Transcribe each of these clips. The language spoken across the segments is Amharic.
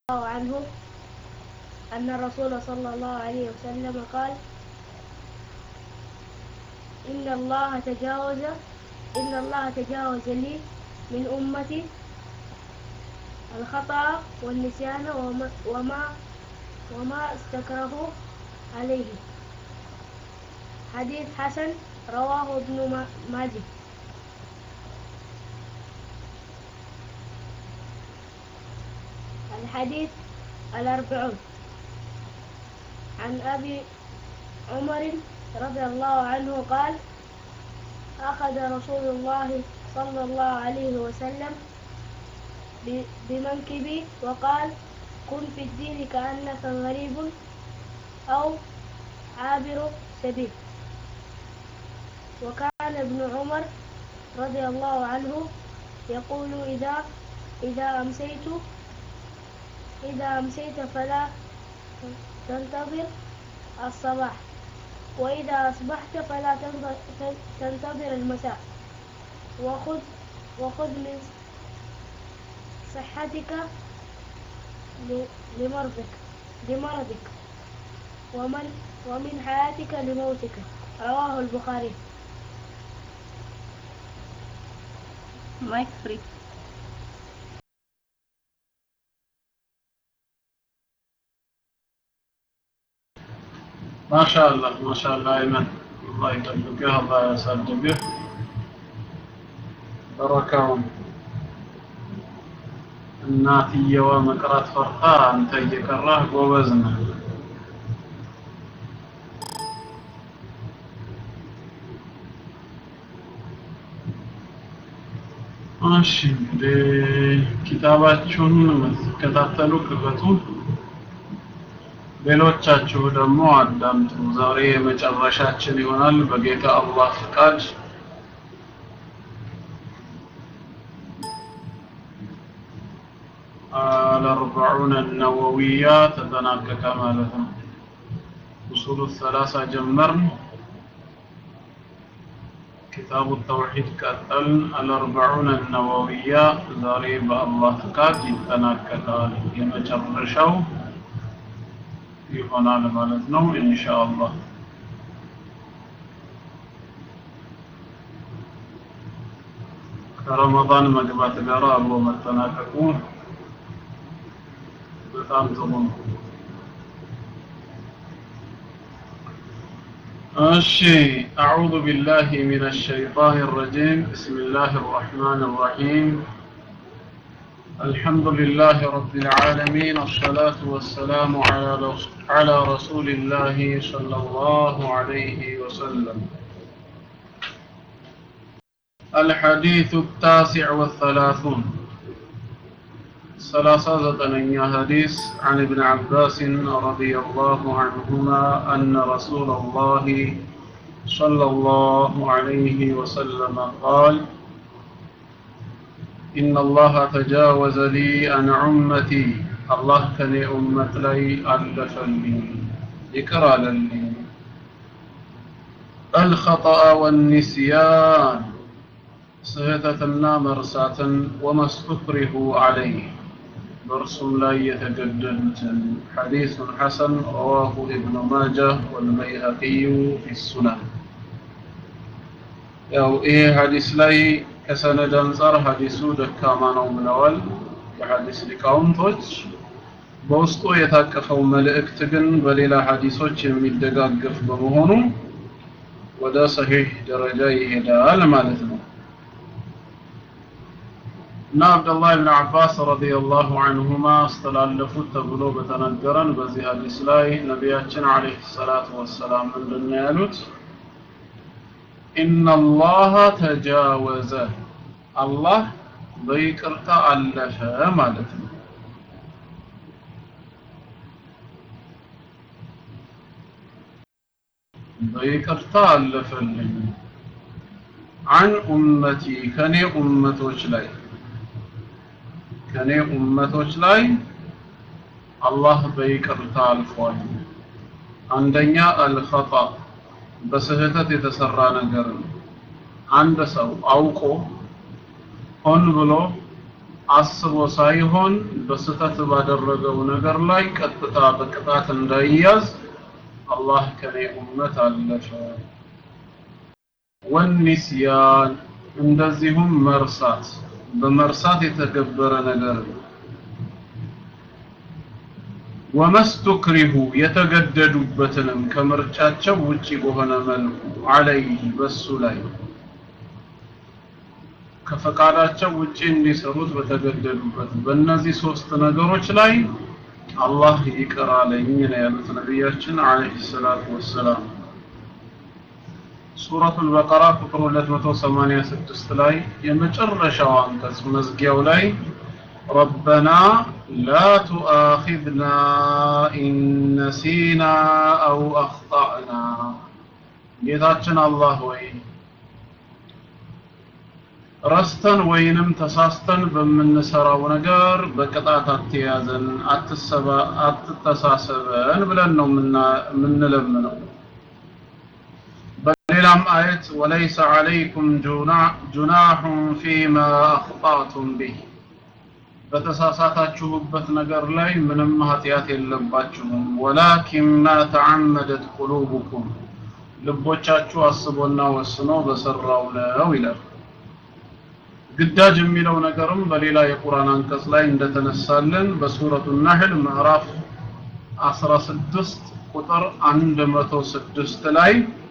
الله عنه أن الرسول صلى الله عليه وسلم قال إن الله تجاوز إن الله تجاوز لي من أمتي الخطأ والنسيان وما وما, وما استكرهوا عليه حديث حسن رواه ابن ماجه الحديث الأربعون عن أبي عمر رضي الله عنه قال أخذ رسول الله صلى الله عليه وسلم بمنكبي وقال كن في الدين كأنك غريب أو عابر سبيل وكان ابن عمر رضي الله عنه يقول إذا إذا أمسيت إذا أمسيت فلا تنتظر الصباح وإذا أصبحت فلا تنتظر المساء وخذ وخذ من صحتك لمرضك لمرضك ومن ومن حياتك لموتك رواه البخاري مايك فري ማሻአላህ ማሻአላህ አይመን አላህ ይጠብቅህ አላህ ያሳድግህ በረካውን እናትየዋ መቅራት ፈርታ አንተ እየቀራህ ጎበዝ ነህ እሺ እንግዲህ ኪታባችሁን የምትከታተሉ ክፈቱ ሌሎቻችሁ ደግሞ አዳምጡ ዛሬ የመጨረሻችን ይሆናል በጌታ አላህ ፍቃድ الأربعون النووية تتناكك مالتنا أصول الثلاثة جمرن كتاب التوحيد قتل الأربعون النووية زاريب الله فقاد يتناكك يمجرشو ይሆናል ማለት ነው ኢንሻአላህ ከረመዳን መግባት ጋር አብሮ መጠናቀቁ በጣም ጥሩ ነው እሺ أعوذ بالله من الشيطان الرجيم بسم الله الرحمن الرحيم الحمد لله رب العالمين الصلاة والسلام على على رسول الله صلى الله عليه وسلم الحديث التاسع والثلاثون ثلاثة زتنيا حديث عن ابن عباس رضي الله عنهما أن رسول الله صلى الله عليه وسلم قال إن الله تجاوز لي عن أمتي الله كان أمت لي ألف لي يكرى لي الخطأ والنسيان سهتتنا مرساة وما استكره عليه برسم لا يتجدد حديث حسن رواه ابن ماجه والبيهقي في السنن ያው ይሄ ሀዲስ ላይ ከሰነድ አንጻር ሀዲሱ ደካማ ነው ብለዋል የሀዲስ ሊቃውንቶች በውስጡ የታቀፈው መልእክት ግን በሌላ ሀዲሶች የሚደጋገፍ በመሆኑ ወደ ሰሂህ ደረጃ ይሄዳል ማለት ነው እና አብደላህ ብን አባስ ረዲየላሁ አንሁማ አስተላለፉት ተብሎ በተነገረን በዚህ ሀዲስ ላይ ነቢያችን አለይሂ ሰላቱ ወሰላም ምንድን ነው ያሉት ኢነ አላህ ተጃወዘ አላህ በይቅርታ አለፈ ማለት ነው በይቅርታ አለፈልኝ አን ኡመቲ ከኔ ኡመቶች ላይ ከኔ ኡመቶች ላይ አላህ በይቅርታ አልፏል አንደኛ አልኸጣ በስህተት የተሰራ ነገር ነው አንድ ሰው አውቆ ሆን ብሎ አስቦ ሳይሆን በስተት ባደረገው ነገር ላይ ቀጥታ በቅጣት እንዳይያዝ አላህ ከኔ ኡመት አለፈ። ወኒስያን እንደዚሁም መርሳት በመርሳት የተገበረ ነገር ነው። ወመስቱክሪሁ የተገደዱበትንም ከምርጫቸው ውጪ በሆነ መልኩ አለይህ በሱ ላይ ከፈቃዳቸው ውጪ እንዲሰሩት በተገደዱበት በእነዚህ ሶስት ነገሮች ላይ አላህ ይቅር አለኝ ነው ያሉት ነቢያችን አለይሂ ሰላቱ ወሰላም። ሱረቱል በቀራ ቁጥር 286 ላይ የመጨረሻው አንቀጽ መዝጊያው ላይ ረበና ላ ቱአኺዝና ኢን ነሲና አው አኽጣእና ጌታችን አላህ ወይ ረስተን ወይንም ተሳስተን በምንሰራው ነገር በቅጣት አትያዘን፣ አትሰባ አትተሳሰበን ብለን ነው የምንለምነው። በሌላም አየት ወለይሰ ዐለይኩም ጁናሑን ፊማ አኽጣእቱም ቢህ በተሳሳታችሁበት ነገር ላይ ምንም ኃጢአት የለባችሁም። ወላኪን ማ ተዓመደት ቁሉቡኩም ልቦቻችሁ አስቦና ወስኖ በሰራው ነው ይላል። ግዳጅ የሚለው ነገርም በሌላ የቁርአን አንቀጽ ላይ እንደተነሳልን በሱረቱ ነህል ምዕራፍ 16 ቁጥር 106 ላይ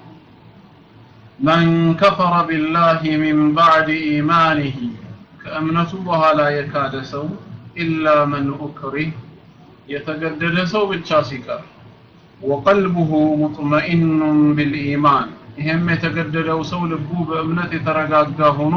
መን ከፈረ ቢላሂ ሚን ባዕድ ኢማኒሂ ከእምነቱ በኋላ የካደ ሰው ኢላ መን ኡክሪህ የተገደደ ሰው ብቻ ሲቀር ወቀልቡሁ ሙጥመኢኑን ቢልኢማን ይሄም የተገደደው ሰው ልቡ በእምነት የተረጋጋ ሆኖ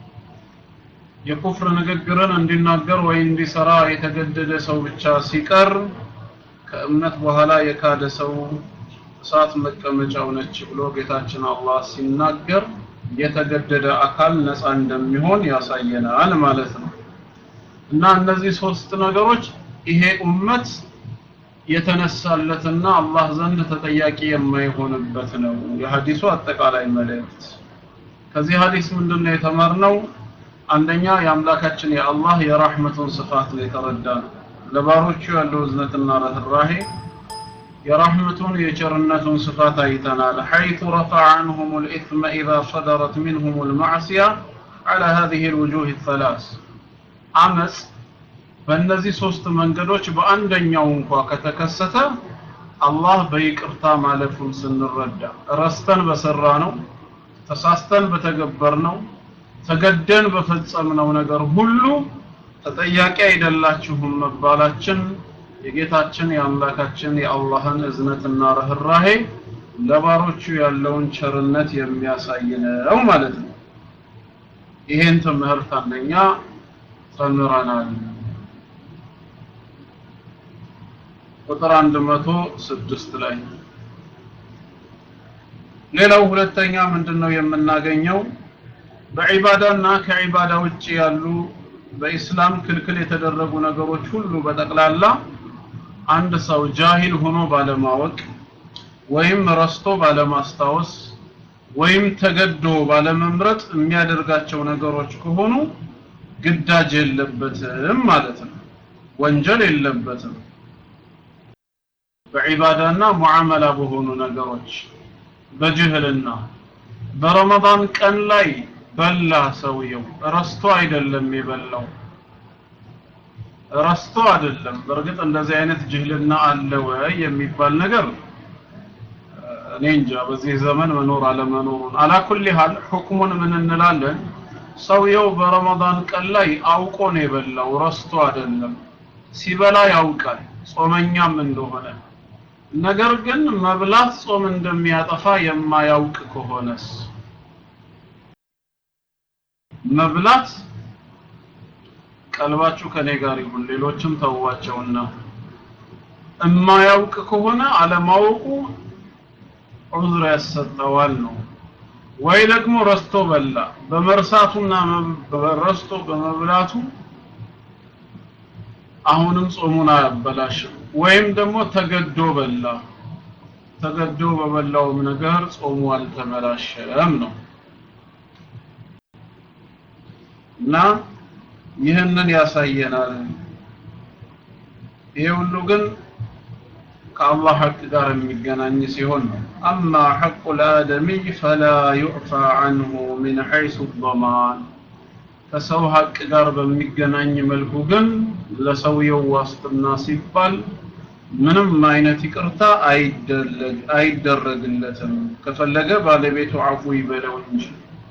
የኩፍር ንግግርን እንዲናገር ወይ እንዲሰራ የተገደደ ሰው ብቻ ሲቀር ከእምነት በኋላ የካደ ሰው እሳት መቀመጫው ነች ብሎ ጌታችን አላህ ሲናገር የተገደደ አካል ነፃ እንደሚሆን ያሳየናል ማለት ነው። እና እነዚህ ሶስት ነገሮች ይሄ ኡመት የተነሳለትና አላህ ዘንድ ተጠያቂ የማይሆንበት ነው የሐዲሱ አጠቃላይ መልእክት። ከዚህ ሐዲስ ምንድነው የተማርነው? አንደኛ የአምላካችን የአላህ የራህመቱን ስፋት ነው የተረዳ ነው። ለባሮቹ ያለው እዝነትና ርህራሄ የራህመቱን የቸርነቱን ስፋት አይተናል። ሐይቱ ረፈዐ ዐንሁም الإثم إذا صدرت منهم المعصية على هذه الوجوه الثلاث አመጽ በእነዚህ ሶስት መንገዶች በአንደኛው እንኳ ከተከሰተ አላህ በይቅርታ ማለፉን ስንረዳ ረስተን በሰራ ነው ተሳስተን በተገበር ነው ተገደን በፈጸምነው ነገር ሁሉ ተጠያቂ አይደላችሁም መባላችን የጌታችን የአምላካችን የአላህን እዝነትና ርህራሄ ለባሮቹ ያለውን ቸርነት የሚያሳይ ነው ማለት ነው። ይሄን ትምህርት አንደኛ ተምረናል። ቁጥር 106 ላይ ሌላው ሁለተኛ ምንድነው የምናገኘው? በዒባዳና ከዒባዳ ውጭ ያሉ በኢስላም ክልክል የተደረጉ ነገሮች ሁሉ በጠቅላላ አንድ ሰው ጃሂል ሆኖ ባለማወቅ ወይም ረስቶ ባለማስታወስ ወይም ተገዶ ባለመምረጥ የሚያደርጋቸው ነገሮች ከሆኑ ግዳጅ የለበትም ማለት ነው። ወንጀል የለበትም። በዒባዳና ሙዓመላ በሆኑ ነገሮች በጅህልና በረመዳን ቀን ላይ በላ ሰውየው ረስቶ አይደለም የበላው ረስቶ አይደለም በእርግጥ እንደዚህ አይነት ጅህልና አለ ወይ የሚባል ነገር እኔ እንጃ በዚህ ዘመን መኖር አለመኖሩን አላኩል ሀል ሁክሙን ምን እንላለን ሰውየው በረመዳን ቀን ላይ አውቆ ነው የበላው ረስቶ አይደለም ሲበላ ያውቃል ጾመኛም እንደሆነ ነገር ግን መብላት ጾም እንደሚያጠፋ የማያውቅ ከሆነስ መብላት ቀልባችሁ ከኔ ጋር ይሁን ሌሎችም ተዋቸውና እማያውቅ ከሆነ አለማወቁ ዑዝር ያሰጠዋል ነው ወይ ደግሞ ረስቶ በላ በመርሳቱና ረስቶ በመብላቱ አሁንም ጾሙን አያበላሽም ወይም ደግሞ ተገዶ በላ ተገዶ በበላውም ነገር ጾሙ አልተበላሸም ነው እና ይህንን ያሳየናል ይሄ ሁሉ ግን ከአላህ ሐቅ ጋር የሚገናኝ ሲሆን ነው አማ ሐቁ ልአደሚይ ፈላ ዩዕፋ አንሁ ምን ሐይሱ ضማን ከሰው ሐቅ ጋር በሚገናኝ መልኩ ግን ለሰውየው ዋስትና ሲባል ምንም አይነት ይቅርታ አይደረግለትም ከፈለገ ባለቤቱ አፉ ይበለው እንጂ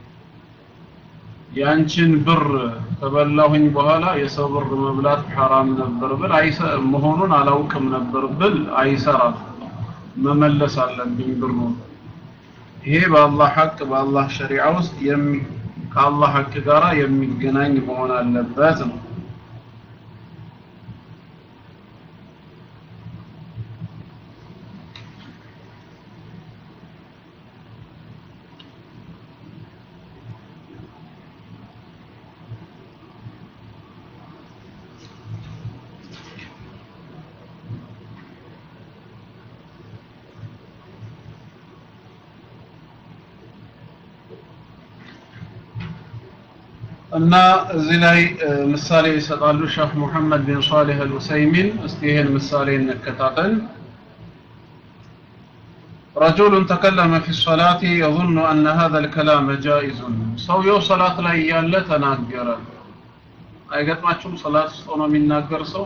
ያንቺን ብር ከበላሁኝ በኋላ የሰው ብር መብላት ሐራም ነበር ብል አይሰ መሆኑን አላውቅም ነበር ብል አይሰራም መመለስ አለብኝ ብሩን ይሄ በአላህ ሐቅ በአላህ ሸሪዓ ውስጥ የሚ ከአላህ ሐቅ ጋራ የሚገናኝ መሆን አለበት ነው እና እዚህ ላይ ምሳሌ ይሰጣሉ ሼህ ሙሐመድ ቢን ሷሊህ አልኡሰይሚን እስቲ ይህን ምሳሌ እንከታተል رجل تكلم في الصلاة يظن أن هذا الكلام جائز ሰውየው ሰላት ላይ ያለ ተናገረ አይገጥማችሁም ሰላት ውስጥ ሆኖ የሚናገር ሰው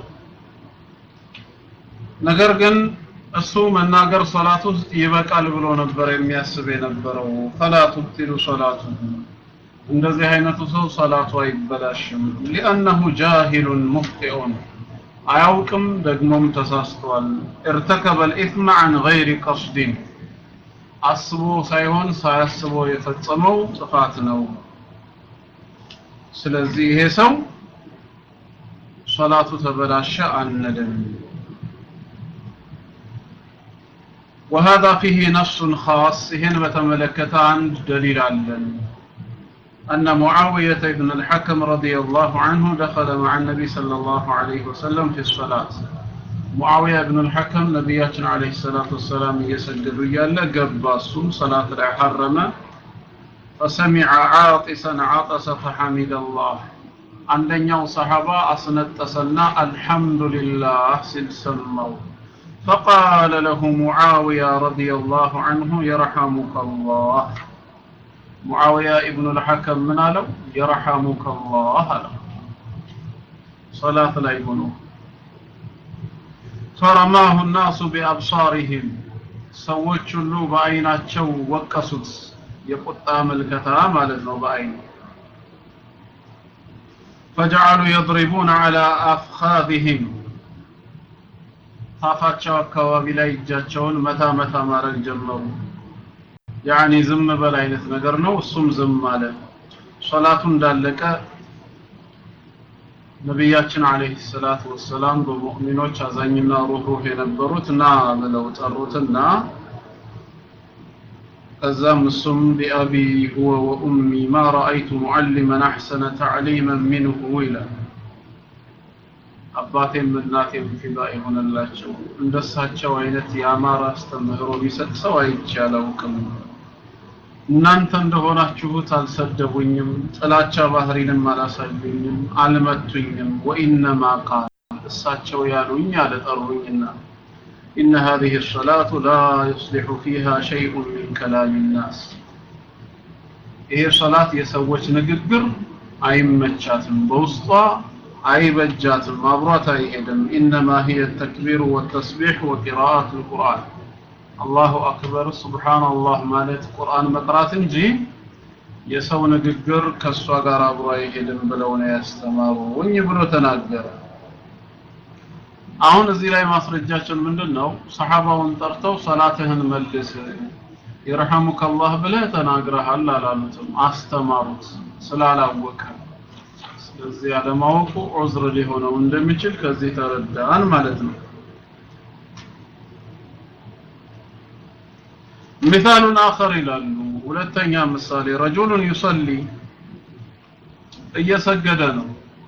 ነገር ግን እሱ መናገር ሰላት ውስጥ ይበቃል ብሎ ነበር የሚያስብ የነበረው ፈላ ቱብቲሉ ሰላቱ እንደዚህ አይነቱ ሰው ሰላቱ አይበላሽም ሊአነሁ ጃሂሉን ሙፍጢኡን አያውቅም ደግሞም ተሳስቷል ارتكب الإثم عن غير قصد አስቦ ሳይሆን ሳያስበው የፈጸመው ጥፋት ነው ስለዚህ ይሄ ሰው ሶላቱ ተበላሸ አንልም وهذا فيه نص خاص هنا بتملكت عند دليل علن أن معاوية بن الحكم رضي الله عنه دخل مع النبي صلى الله عليه وسلم في الصلاة معاوية بن الحكم نبياتنا عليه الصلاة والسلام يسجد يالا قباسو صلاة حرم فسمع عاطسا عطس فحمد الله عندنا صحابة أصنتسنا الحمد لله سلسموا فقال له معاوية رضي الله عنه يرحمك الله معاوية ابن الحكم من له يرحمك الله له صلاة لا يبنوه فرماه الناس بأبصارهم ሰዎች ሁሉ በአይናቸው ወቀሱት የቁጣ መልከታ ማለት ነው በአይን فجعلوا يضربون على أفخاذهم ታፋቸው አካባቢ ላይ እጃቸውን መታ መታ ማድረግ ጀመሩ ያኒ ዝም በል አይነት ነገር ነው እሱም ዝም አለ ሶላቱ እንዳለቀ ነቢያችን አለይሂ ሰላቱ ወሰላም በሙእሚኖች አዛኝና ሩህሩህ የነበሩት ና ብለው ጠሩትና ከዛም እሱም ቢአቢ ሁወ ወኡሚ ማ ረአይቱ ሙዓሊመን አሕሰነ ተዕሊመን ሚንሁ ይላል አባቴም እናቴም ፊዳ የሆነላቸው እንደሳቸው አይነት የአማራ አስተምህሮ የሚሰጥ ሰው አይቼ አላውቅም እናንተ እንደሆናችሁት አልሰደቡኝም ጥላቻ ባህሪንም አላሳዩኝም አልመቱኝም ወኢነማ ቃል እሳቸው ያሉኝ አለጠሩኝና إن هذه الصلاة لا يصلح فيها شيء من كلام الناس ይሄ ሶላት የሰዎች ንግግር አይመቻትም በውስጧ አይበጃትም አብሯት አይሄድም إنما هي التكبير والتسبيح وقراءة القرآن አላሁ አክበር ሱብሃንአላህ ማለት ቁርአን መቅራት እንጂ የሰው ንግግር ከሷ ጋር አብሮ አይሄድም ብለው ነው ያስተማሩኝ ብሎ ተናገረ አሁን እዚህ ላይ ማስረጃችን ምንድነው ሰሃባውን ጠርተው ሰላትህን መልስ ይርሐሙከ አላህ ብለህ ተናግረሃል አላሉትም አስተማሩት ስላላወቀ ስለዚህ ያለማወቁ ዑዝር ሊሆነው እንደሚችል ከዚህ ተረዳን ማለት ነው مثال آخر ይላሉ ሁለተኛ ምሳሌ رجل يصلي እየሰገደ ነው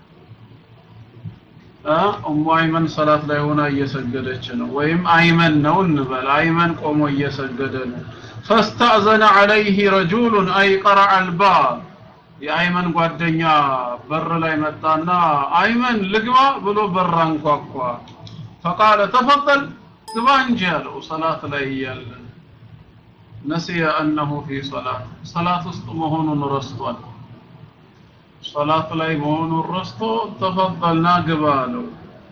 ኡሙ አይመን ሰላት ላይ ሆና እየሰገደች ነው ወይም አይመን ነው እንበል አይመን ቆሞ እየሰገደ ነው فاستأذن عليه رجل أي قرع الباب የአይመን ጓደኛ በር ላይ መጣና አይመን ልግባ ብሎ በር አንኳኳ ፈቃለ ተፈضل ግባ እንጂ ያለው ሰላት ላይ እያለ ነሲየ አነሁ ፊ ሰላት ሰላት ውስጥ መሆኑን ረስቷል ሰላት ላይ መሆኑን ረስቶ ተፈضልና ግባ አለው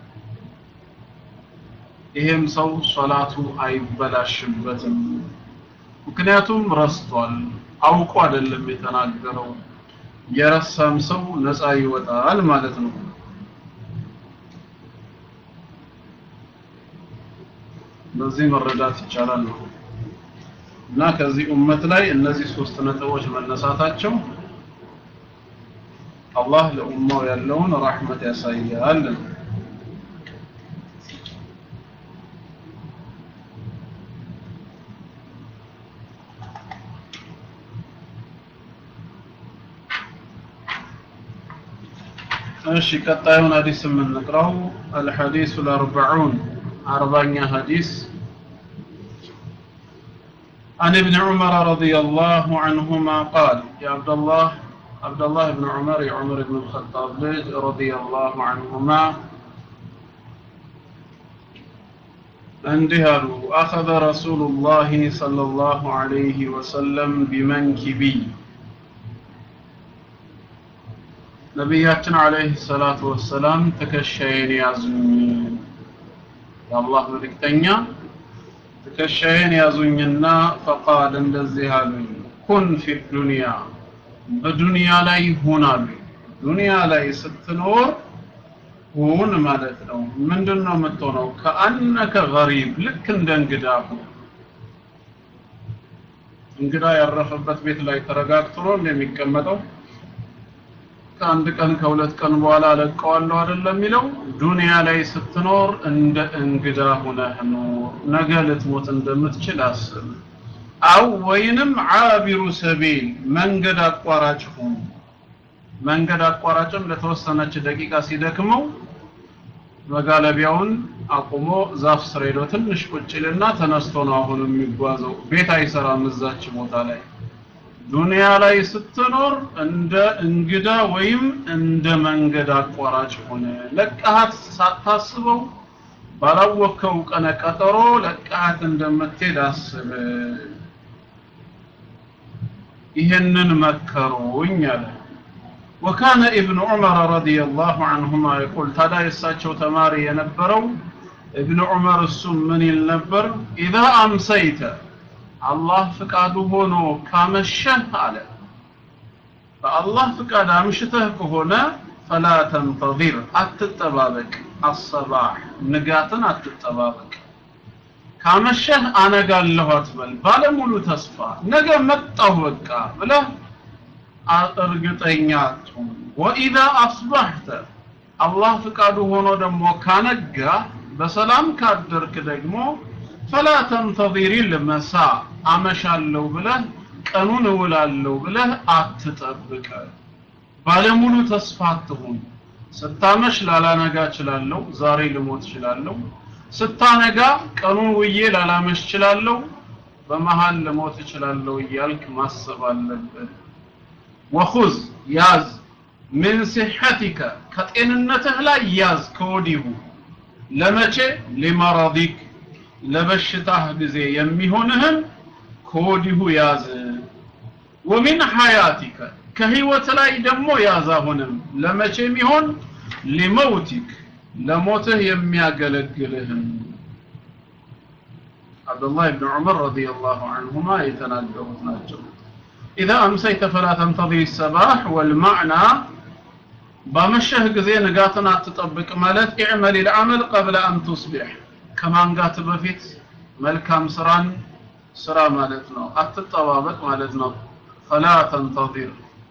ይሄም ሰው ሰላቱ አይበላሽበትም ምክንያቱም ረስቷል አውቆ አይደለም የተናገረው የረሳም ሰው ነፃ ይወጣል ማለት ነው በዚህ መረዳት ይቻላል ነው እና ከዚህ ኡመት ላይ እነዚህ ሶስት ነጥቦች መነሳታቸው አላህ ለኡማው ያለውን ረህመት ያሳያል እሺ ቀጣዩን ሐዲስ የምንቀራው الحديث الأربعون أربعين حديث عن ابن عمر رضي الله عنهما قال يا عبد الله عبد الله بن عمر يا عمر بن الخطاب رضي الله عنهما انتهى أخذ رسول الله صلى الله عليه وسلم بمنكبي ነቢያችን አለይሂ ሰላቱ ወሰላም ትከሻዬን ያዙኝ የአላህ መልእክተኛ ትከሻዬን ያዙኝና ፈቃል እንደዚህ አሉኝ ኩን ፊ ዱንያ በዱንያ ላይ ሁን አሉኝ ዱንያ ላይ ስትኖር ሁን ማለት ነው ምንድን ነው የምትሆነው ከአነከ ገሪብ ልክ እንደ እንግዳ ሁን እንግዳ ያረፈበት ቤት ላይ ተረጋግቶ ነው እንደሚቀመጠው ከአንድ ቀን ከሁለት ቀን በኋላ ለቀዋለሁ አይደለም የሚለው ዱንያ ላይ ስትኖር እንደ እንግዳ ሆነህ ኑር ነገ ልትሞት እንደምትችል አስብ አው ወይንም ዓቢሩ ሰቢል መንገድ አቋራጭ ሁን መንገድ አቋራጭም ለተወሰነች ደቂቃ ሲደክመው መጋለቢያውን አቁሞ ዛፍ ስር ሄዶ ትንሽ ቁጭ ይልና ተነስቶ ነው አሁን የሚጓዘው ቤት አይሰራም እዛች ቦታ ላይ ዱንያ ላይ ስትኖር እንደ እንግዳ ወይም እንደ መንገድ አቋራጭ ሆነ ለቀሃት ሳታስበው ባላወከው ቀነ ቀጠሮ ለቀሃት እንደምትሄድ አስብ ይህንን መከሩኝ አለ وكان ابن عمر رضي الله عنهما يقول تدا يساچو ተማሪ የነበረው ابن عمر እሱም ምን ይል ነበር اذا امسيت አላህ ፍቃዱ ሆኖ ካመሸህ አለ በአላህ ፍቃድ አምሽተህ ከሆነ ፈላ ተንተظር አትጠባበቅ አሰባህ ንጋትን አትጠባበቅ ካመሸህ አነጋለሁ አትበል ባለሙሉ ተስፋ ነገ መጣሁ በቃ ብለህ እርግጠኛ አትሁን ወኢዛ አስባህተ አላህ ፍቃዱ ሆኖ ደግሞ ካነጋ በሰላም ካደርክ ደግሞ ፈላ ተንተظር ልመሳ አመሻለሁ ብለህ ቀኑን እውላለሁ ብለህ አትጠብቅ ባለሙሉ ተስፋ አትሁን ስታመሽ ላላነጋ እችላለሁ ዛሬ ልሞት እችላለሁ ስታነጋ ቀኑን ውዬ ላላመሽ እችላለሁ በመሃል ልሞት እችላለሁ እያልክ ማሰብ አለብህ ወኹዝ ያዝ ምን ሲሐቲከ ከጤንነትህ ላይ ያዝ ከወዲሁ ለመቼ ሊመረዲክ ለበሽታህ ጊዜ የሚሆንህን ከወዲሁ ያዝ ወሚን ሐያቲከ ከህይወት ላይ ደግሞ ያዝ አሁንም ለመቼ የሚሆን ሊመውቲክ ለሞትህ የሚያገለግልህን አብዱላህ ብን ዑመር ረዲየላሁ ዐንሁማ የተናገሩት ናቸው إذا أمسيت فلا تنتظر الصباح والمعنى بمشه ጊዜ ንጋትን አትጠብቅ ማለት اعمل العمل قبل أن تصبح ከማንጋት በፊት መልካም ስራን ስራ ማለት ነው አትጠባበቅ ማለት ነው فلا تنتظر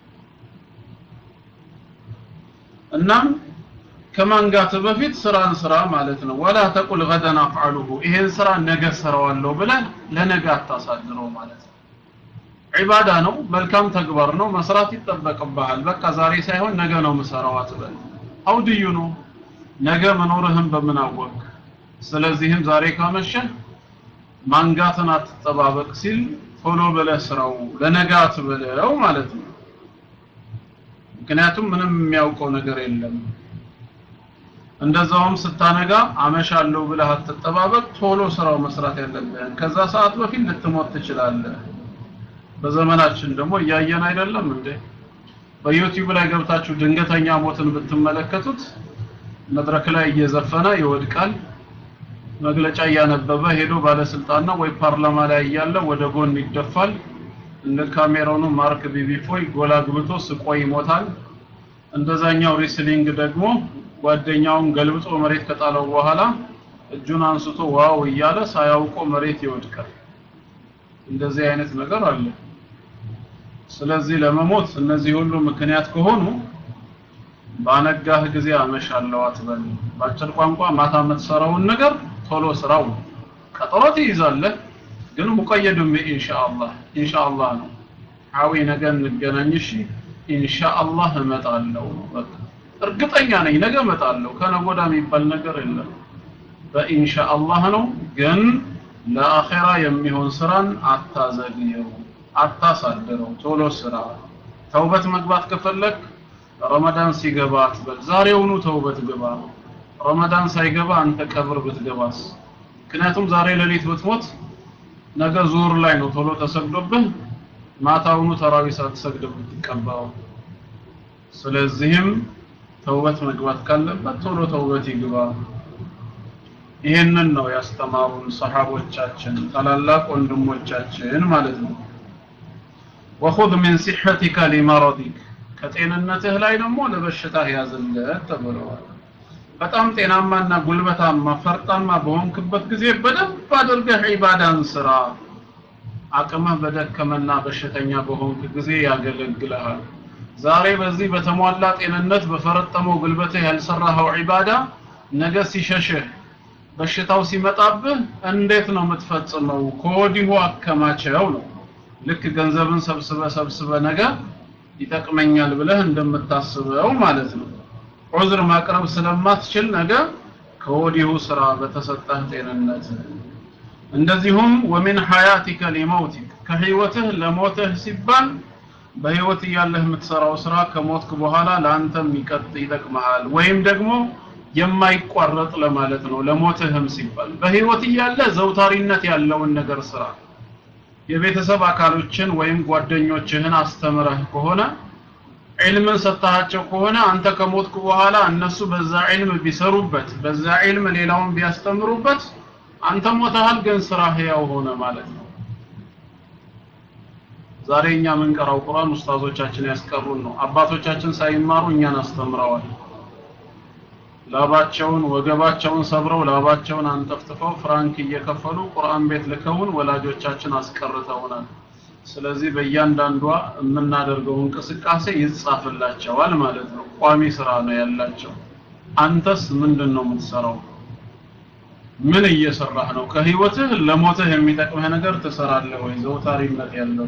እናም ከማንጋት በፊት ስራን ስራ ማለት ነው ወላ ተቁል ገደን አፍዓሉሁ ይሄን ስራ ነገ ሰራዋለሁ ብለህ ለነገ አታሳድረው ማለት ነው ዒባዳ ነው መልካም ተግባር ነው መስራት ይጠበቅብሃል በቃ ዛሬ ሳይሆን ነገ ነው ምሰራው አትበል አውድዩ ነው ነገ መኖርህን በምን አወቅ ስለዚህም ዛሬ ካመሸህ ማንጋትን አትጠባበቅ ሲል ቶሎ ብለህ ስራው ለነገ አትበለው ማለት ነው ምክንያቱም ምንም የሚያውቀው ነገር የለም እንደዛውም ስታነጋ አመሻለሁ ብለህ አትጠባበቅ ቶሎ ስራው መስራት ያለብህን ከዛ ሰዓት በፊት ልትሞት ትችላለህ በዘመናችን ደግሞ እያየን አይደለም እንዴ በዩቲዩብ ላይ ገብታችሁ ድንገተኛ ሞትን ብትመለከቱት መድረክ ላይ እየዘፈነ ይወድቃል መግለጫ እያነበበ ሄዶ ባለስልጣን ነው ወይ ፓርላማ ላይ እያለ ወደ ጎን ይደፋል እንደ ካሜሮኑ ማርክ ቢቢፎይ ጎላ ግብቶ ስቆ ይሞታል እንደዛኛው ሪስሊንግ ደግሞ ጓደኛውን ገልብጦ መሬት ከጣለው በኋላ እጁን አንስቶ ዋው እያለ ሳያውቀው መሬት ይወድቃል እንደዚህ አይነት ነገር አለ ስለዚህ ለመሞት እነዚህ ሁሉ ምክንያት ከሆኑ ባነጋህ ጊዜ አመሻለሁ አትበል በአጭር ቋንቋ ማታ የምትሰራውን ነገር ቶሎ ስራው ቀጠሮ ትይዛለህ ግን ሙቀየዱም ኢንሻአላህ ኢንሻአላህ ነው ሐዊ ነገ እንገናኝ እሺ ኢንሻአላህ እመጣለሁ በቃ እርግጠኛ ነኝ ነገ እመጣለሁ ከነጎዳ የሚባል ነገር የለም በኢንሻአላህ ነው ግን ለአኺራ የሚሆን ስራን አታዘግየው አታሳድረው ቶሎ ስራ ተውበት መግባት ከፈለክ ረመዳን ሲገባ አትበል ዛሬውኑ ተውበት ግባ ረመዳን ሳይገባ አንተ ቀብር ብትገባስ ምክንያቱም ዛሬ ሌሊት ብትሞት ነገ ዙር ላይ ነው ቶሎ ተሰግዶብህ ማታውኑ ተራዊ ሳትሰግድ ብትቀበረው ስለዚህም ተውበት መግባት ካለበት ቶሎ ተውበት ይግባ ይህንን ነው ያስተማሩን ሰሃቦቻችን ታላላቅ ወንድሞቻችን ማለት ነው ወኹዝ ሚን ሲሐቲከ ሊመረዲክ ከጤንነትህ ላይ ደግሞ ለበሽታህ ያዝለት ተብለዋል በጣም ጤናማና ጉልበታማ ፈርጣማ በሆንክበት ጊዜ በደንብ አድርገህ ዒባዳን ስራ አቅምህ በደከመና በሽተኛ በሆንክ ጊዜ ያገለግልሃል ዛሬ በዚህ በተሟላ ጤንነት በፈረጠመው ጉልበትህ ያልሰራኸው ዒባዳ ነገ ሲሸሽህ በሽታው ሲመጣብህ እንዴት ነው የምትፈጽመው ከወዲሁ አከማቸው ነው ልክ ገንዘብን ሰብስበ ሰብስበ ነገ ይጠቅመኛል ብለህ እንደምታስበው ማለት ነው ዑዝር ማቅረብ ስለማትችል ነገ ከወዲሁ ስራ በተሰጠህ ጤንነት እንደዚሁም ወሚን ሐያቲከ ሊመውቲክ ከህይወትህ ለሞትህ ሲባል በህይወት እያለህ የምትሰራው ስራ ከሞትክ በኋላ ለአንተም ይቀጥ ይጠቅመሃል ወይም ደግሞ የማይቋረጥ ለማለት ነው ለሞትህም ሲባል በህይወት እያለ ዘውታሪነት ያለውን ነገር ስራ የቤተሰብ አካሎችን ወይም ጓደኞችህን አስተምረህ ከሆነ ዒልምን ሰጥተሃቸው ከሆነ አንተ ከሞትክ በኋላ እነሱ በዛ ዒልም ቢሰሩበት በዛ ዒልም ሌላውን ቢያስተምሩበት አንተ ሞተሃል ግን ስራ ህያው ሆነ ማለት ነው ዛሬ እኛ የምንቀራው ቁርአን ኡስታዞቻችን ያስቀሩን ነው አባቶቻችን ሳይማሩ እኛን አስተምረዋል ላባቸውን ወገባቸውን ሰብረው ላባቸውን አንጠፍጥፈው ፍራንክ እየከፈሉ ቁርአን ቤት ልከውን ወላጆቻችን አስቀርተውናል ስለዚህ በእያንዳንዷ የምናደርገው እንቅስቃሴ ይጻፍላቸዋል ማለት ነው ቋሚ ስራ ነው ያላቸው አንተስ ምንድን ነው የምትሰራው ምን እየሰራህ ነው ከህይወትህ ለሞትህ የሚጠቅምህ ነገር ትሰራለህ ወይ ዘውታሪነት ያለው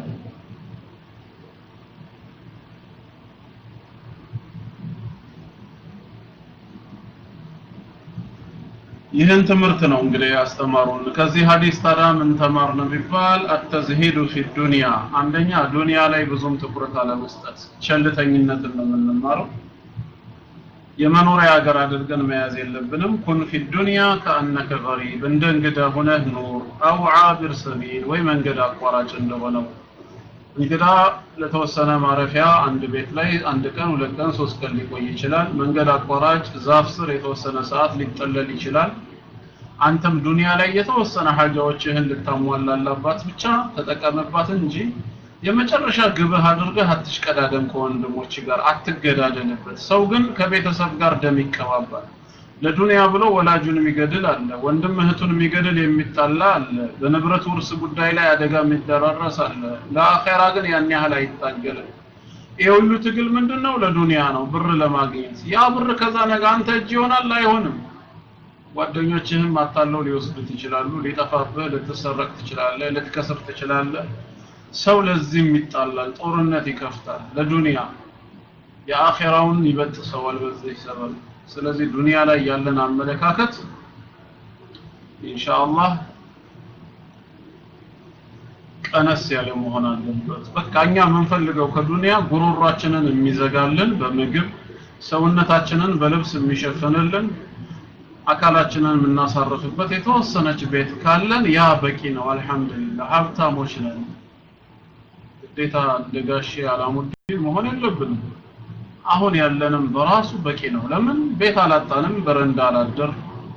ይህን ትምህርት ነው እንግዲህ ያስተማሩን ከዚህ ሀዲስ ታዲያ ምን ተማርን ቢባል አተዝሂዱ ፊ ዱንያ አንደኛ ዱንያ ላይ ብዙም ትኩረት አለመስጠት ቸልተኝነትን ነው የምንማረው የመኖሪያ ሀገር አድርገን መያዝ የለብንም ኩን ፊ ዱንያ ከአነከ ገሪብ እንደ እንግዳ ሁነህ ኑር አው ዓቢር ሰቢል ወይ መንገድ አቋራጭ እንደሆነው እንግዳ ለተወሰነ ማረፊያ አንድ ቤት ላይ አንድ ቀን ሁለት ቀን ሶስት ቀን ሊቆይ ይችላል መንገድ አቋራጭ ዛፍ ስር የተወሰነ ሰዓት ሊጠለል ይችላል አንተም ዱንያ ላይ የተወሰነ ሀጃዎችህን ልታሟላላባት ብቻ ተጠቀምባት እንጂ የመጨረሻ ግብህ አድርገህ አትሽቀዳደም ከወንድሞች ጋር አትገዳደልበት ሰው ግን ከቤተሰብ ጋር ደም ይቀባባል ለዱንያ ብሎ ወላጁን የሚገድል አለ ወንድም እህቱን የሚገድል የሚጣላ አለ በንብረት ውርስ ጉዳይ ላይ አደጋ የሚደራረስ አለ ለአኼራ ግን ያን ያህል አይታገልም ይህ ሁሉ ትግል ምንድን ነው ለዱንያ ነው ብር ለማግኘት ያ ብር ከዛ ነገ አንተ እጅ ይሆናል አይሆንም ጓደኞችህም አታለው ሊወስዱት ይችላሉ ሊጠፋብህ ልትሰረቅ ትችላለህ ልትከስር ትችላለህ ሰው ለዚህም ይጣላል ጦርነት ይከፍታል ለዱንያ የአኼራውን ይበጥሰዋል በዚህ ሰበብ ስለዚህ ዱንያ ላይ ያለን አመለካከት ኢንሻአላህ ቀነስ ያለ መሆን አለበት። በቃ እኛ የምንፈልገው ከዱንያ ጉሮሯችንን የሚዘጋልን በምግብ ሰውነታችንን በልብስ የሚሸፍንልን አካላችንን የምናሳርፍበት የተወሰነች ቤት ካለን ያ በቂ ነው። አልሐምዱሊላህ ሀብታሞች ነን። ግዴታ እንደ ጋሼ አላሙዲን መሆን የለብንም። አሁን ያለንም በራሱ በቂ ነው። ለምን ቤት አላጣንም፣ በረንዳ አላደር፣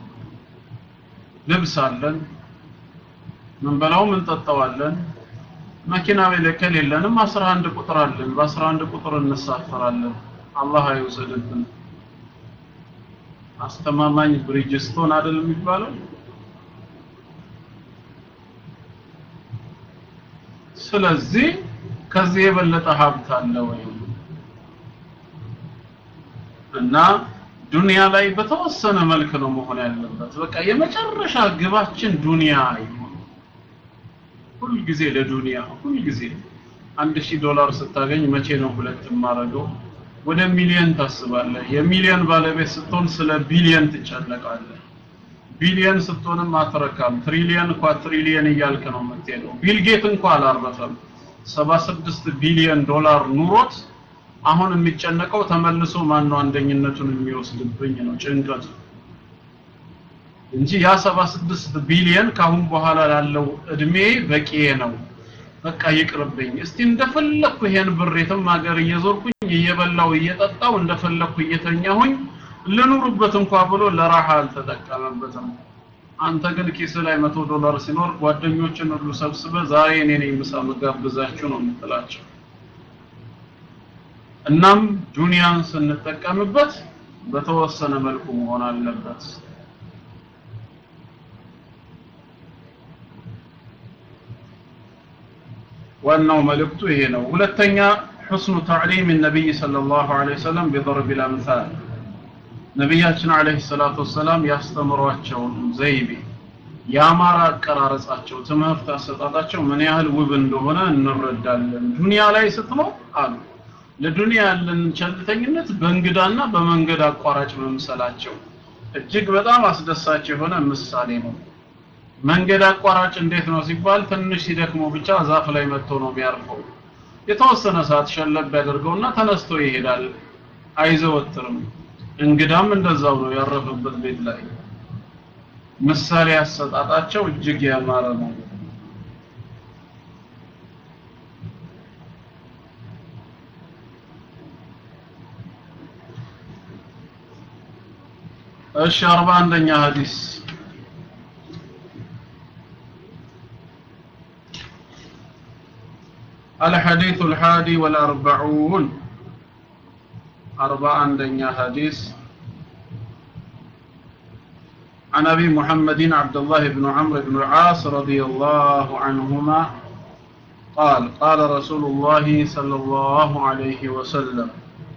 ልብስ አለን፣ ምንበላው እንጠጣዋለን። መኪና ቤለከል የለንም፣ 11 ቁጥር አለን። በ11 ቁጥር እንሳፈራለን። አላህ አይውሰድብን። አስተማማኝ ብሪጅስቶን አይደል የሚባለው? ስለዚህ ከዚህ የበለጠ ሀብት አለ ወይ? እና ዱንያ ላይ በተወሰነ መልክ ነው መሆን ያለበት። በቃ የመጨረሻ ግባችን ዱንያ ይሁን። ሁልጊዜ ለዱንያ ሁልጊዜ አንድ ሺህ ዶላር ስታገኝ መቼ ነው ሁለት የማደርገው? ወደ ሚሊየን ታስባለህ። የሚሊየን ባለቤት ስትሆን ስለ ቢሊየን ትጨነቃለህ። ቢሊየን ስትሆንም አትረካም። ትሪሊየን ኳትሪሊየን እያልክ ነው የምትሄደው። ቢል ጌት እንኳ አላረፈም። 76 ቢሊየን ዶላር ኑሮት አሁን የሚጨነቀው ተመልሶ ማነው አንደኝነቱን የሚወስድብኝ ነው ጭንቀቱ እንጂ ያ 76 ቢሊየን ካሁን በኋላ ላለው እድሜ በቂ ነው። በቃ ይቅርብኝ። እስቲ እንደፈለኩ ይሄን ብር የትም ሀገር እየዞርኩኝ እየበላው እየጠጣው እንደፈለኩ እየተኛሁኝ ልኑርበት እንኳ ብሎ ለራሃ አልተጠቀመበትም። አንተ ግን ኪስ ላይ መቶ ዶላር ሲኖር ጓደኞችን ሁሉ ሰብስበ ዛሬ እኔ ነኝ ምሳ መጋብዛችሁ ነው የምትላቸው። እናም ዱንያን ስንጠቀምበት በተወሰነ መልኩ መሆን አለበት። ዋናው መልእክቱ ይሄ ነው። ሁለተኛ حسن تعليم النبي صلى الله عليه وسلم بضرب الأمثال ነቢያችን አለይሂ ሰላቱ ወሰላም ያስተምሯቸውን ዘይቤ የአማራ አቀራረጻቸው ትምህርት አሰጣጣቸው ምን ያህል ውብ እንደሆነ እንረዳለን። ዱንያ ላይ ስትኖር አሉ ለዱንያ ያለን ቸልተኝነት በእንግዳና በመንገድ አቋራጭ መምሰላቸው እጅግ በጣም አስደሳች የሆነ ምሳሌ ነው። መንገድ አቋራጭ እንዴት ነው ሲባል ትንሽ ሲደክሞ ብቻ ዛፍ ላይ መጥቶ ነው የሚያርፈው። የተወሰነ ሰዓት ሸለብ ያደርገውና ተነስቶ ይሄዳል፣ አይዘወትርም። እንግዳም እንደዛው ነው ያረፈበት ቤት ላይ። ምሳሌ አሰጣጣቸው እጅግ ያማረ ነው። እሺ አርባ አንደኛ ሐዲስ الحديث الحادي والأربعون أربع عندنا حديث عن أبي محمد عبد الله بن عمرو بن العاص رضي الله عنهما قال قال رسول الله صلى الله عليه وسلم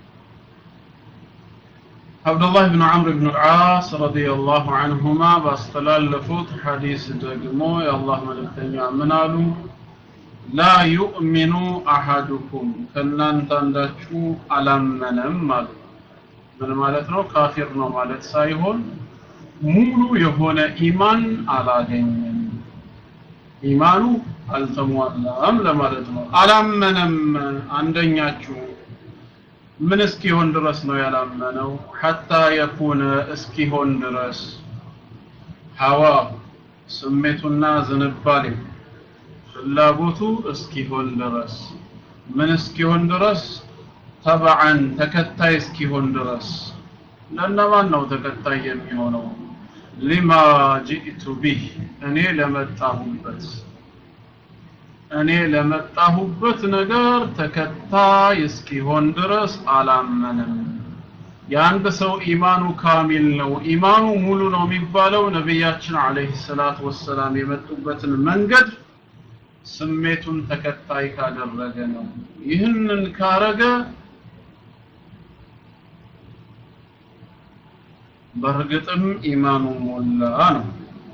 عبد الله بن عمرو بن العاص رضي الله عنهما باستلالفوت حديث دقمو يا الله ملكتنيا منالو ላ ዩእሚኑ አሐዱኩም ከእናንተ አንዳችሁ አላመነም አሉ። ምን ማለት ነው? ካፊር ነው ማለት ሳይሆን ሙሉ የሆነ ኢማን አላገኘም፣ ኢማኑ አልተሟላም ለማለት ነው። አላመነም አንደኛችሁ ምን እስኪሆን ድረስ ነው ያላመነው? ሐታ የኩነ እስኪሆን ድረስ ሀዋ ስሜቱና ዝንባሌው ፍላጎቱ እስኪሆን ድረስ ምን እስኪሆን ድረስ ተበዓን ተከታይ እስኪሆን ድረስ ለእነማን ነው ተከታይ የሚሆነው ሊማ ጂእቱ ቢህ እኔ ለመጣሁበት እኔ ለመጣሁበት ነገር ተከታይ እስኪሆን ድረስ አላመንም የአንድ ሰው ኢማኑ ካሚል ነው ኢማኑ ሙሉ ነው የሚባለው ነቢያችን አለይሂ ሰላቱ ወሰላም የመጡበትን መንገድ ስሜቱን ተከታይ ካደረገ ነው። ይህንን ካረገ በእርግጥም ኢማኑ ሞላ ነው።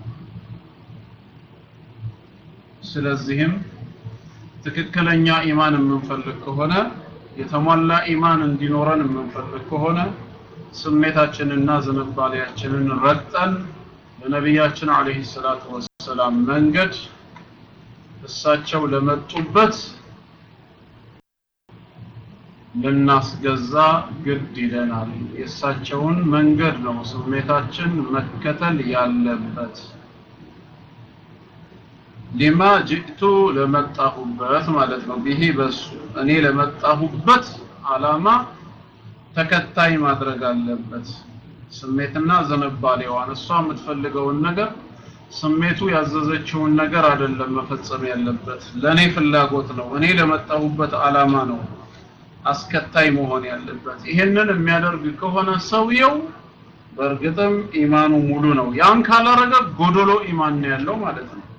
ስለዚህም ትክክለኛ ኢማን የምንፈልግ ከሆነ የተሟላ ኢማን እንዲኖረን የምንፈልግ ከሆነ ስሜታችንና ዝንባሌያችንን ረግጠን ለነቢያችን አለይሂ ሰላቱ ወሰላም መንገድ እሳቸው ለመጡበት ልናስገዛ ግድ ይለናል። የእሳቸውን መንገድ ነው ስሜታችን መከተል ያለበት። ሊማ ጅእቱ ለመጣሁበት ማለት ነው። ቢሂ በሱ እኔ ለመጣሁበት አላማ ተከታይ ማድረግ አለበት። ስሜትና ዝንባሌዋን እሷ የምትፈልገውን ነገር ስሜቱ ያዘዘችውን ነገር አይደለም መፈጸም ያለበት። ለኔ ፍላጎት ነው። እኔ ለመጣሁበት አላማ ነው አስከታይ መሆን ያለበት። ይሄንን የሚያደርግ ከሆነ ሰውየው በእርግጥም ኢማኑ ሙሉ ነው። ያን ካላረገ ጎዶሎ ኢማን ነው ያለው ማለት ነው።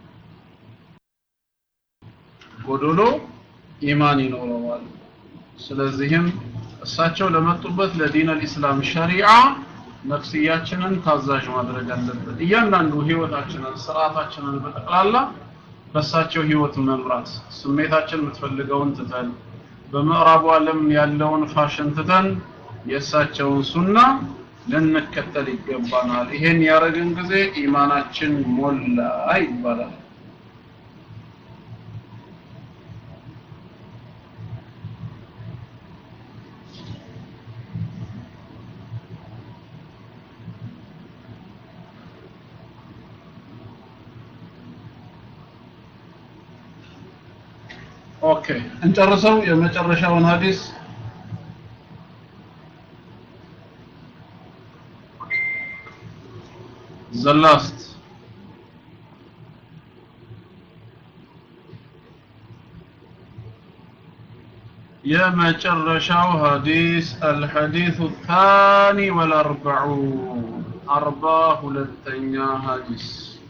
ጎዶሎ ኢማን ይኖረዋል። ስለዚህም እሳቸው ለመጡበት ለዲን አልኢስላም ሸሪዓ ነፍስያችንን ታዛዥ ማድረግ አለብን። እያንዳንዱ ህይወታችንን፣ ስርዓታችንን በጠቅላላ በእሳቸው ህይወት መምራት፣ ስሜታችን የምትፈልገውን ትተን በምዕራቡ ዓለም ያለውን ፋሽን ትተን የእሳቸውን ሱና ልንከተል ይገባናል። ይሄን ያደረግን ጊዜ ኢማናችን ሞላ ይባላል። ኦኬ እንጨርሰው የመጨረሻውን ሀዲስ the last የመጨረሻው ሀዲስ الحديث الثاني والأربعون أربع ሁለተኛ ሀዲስ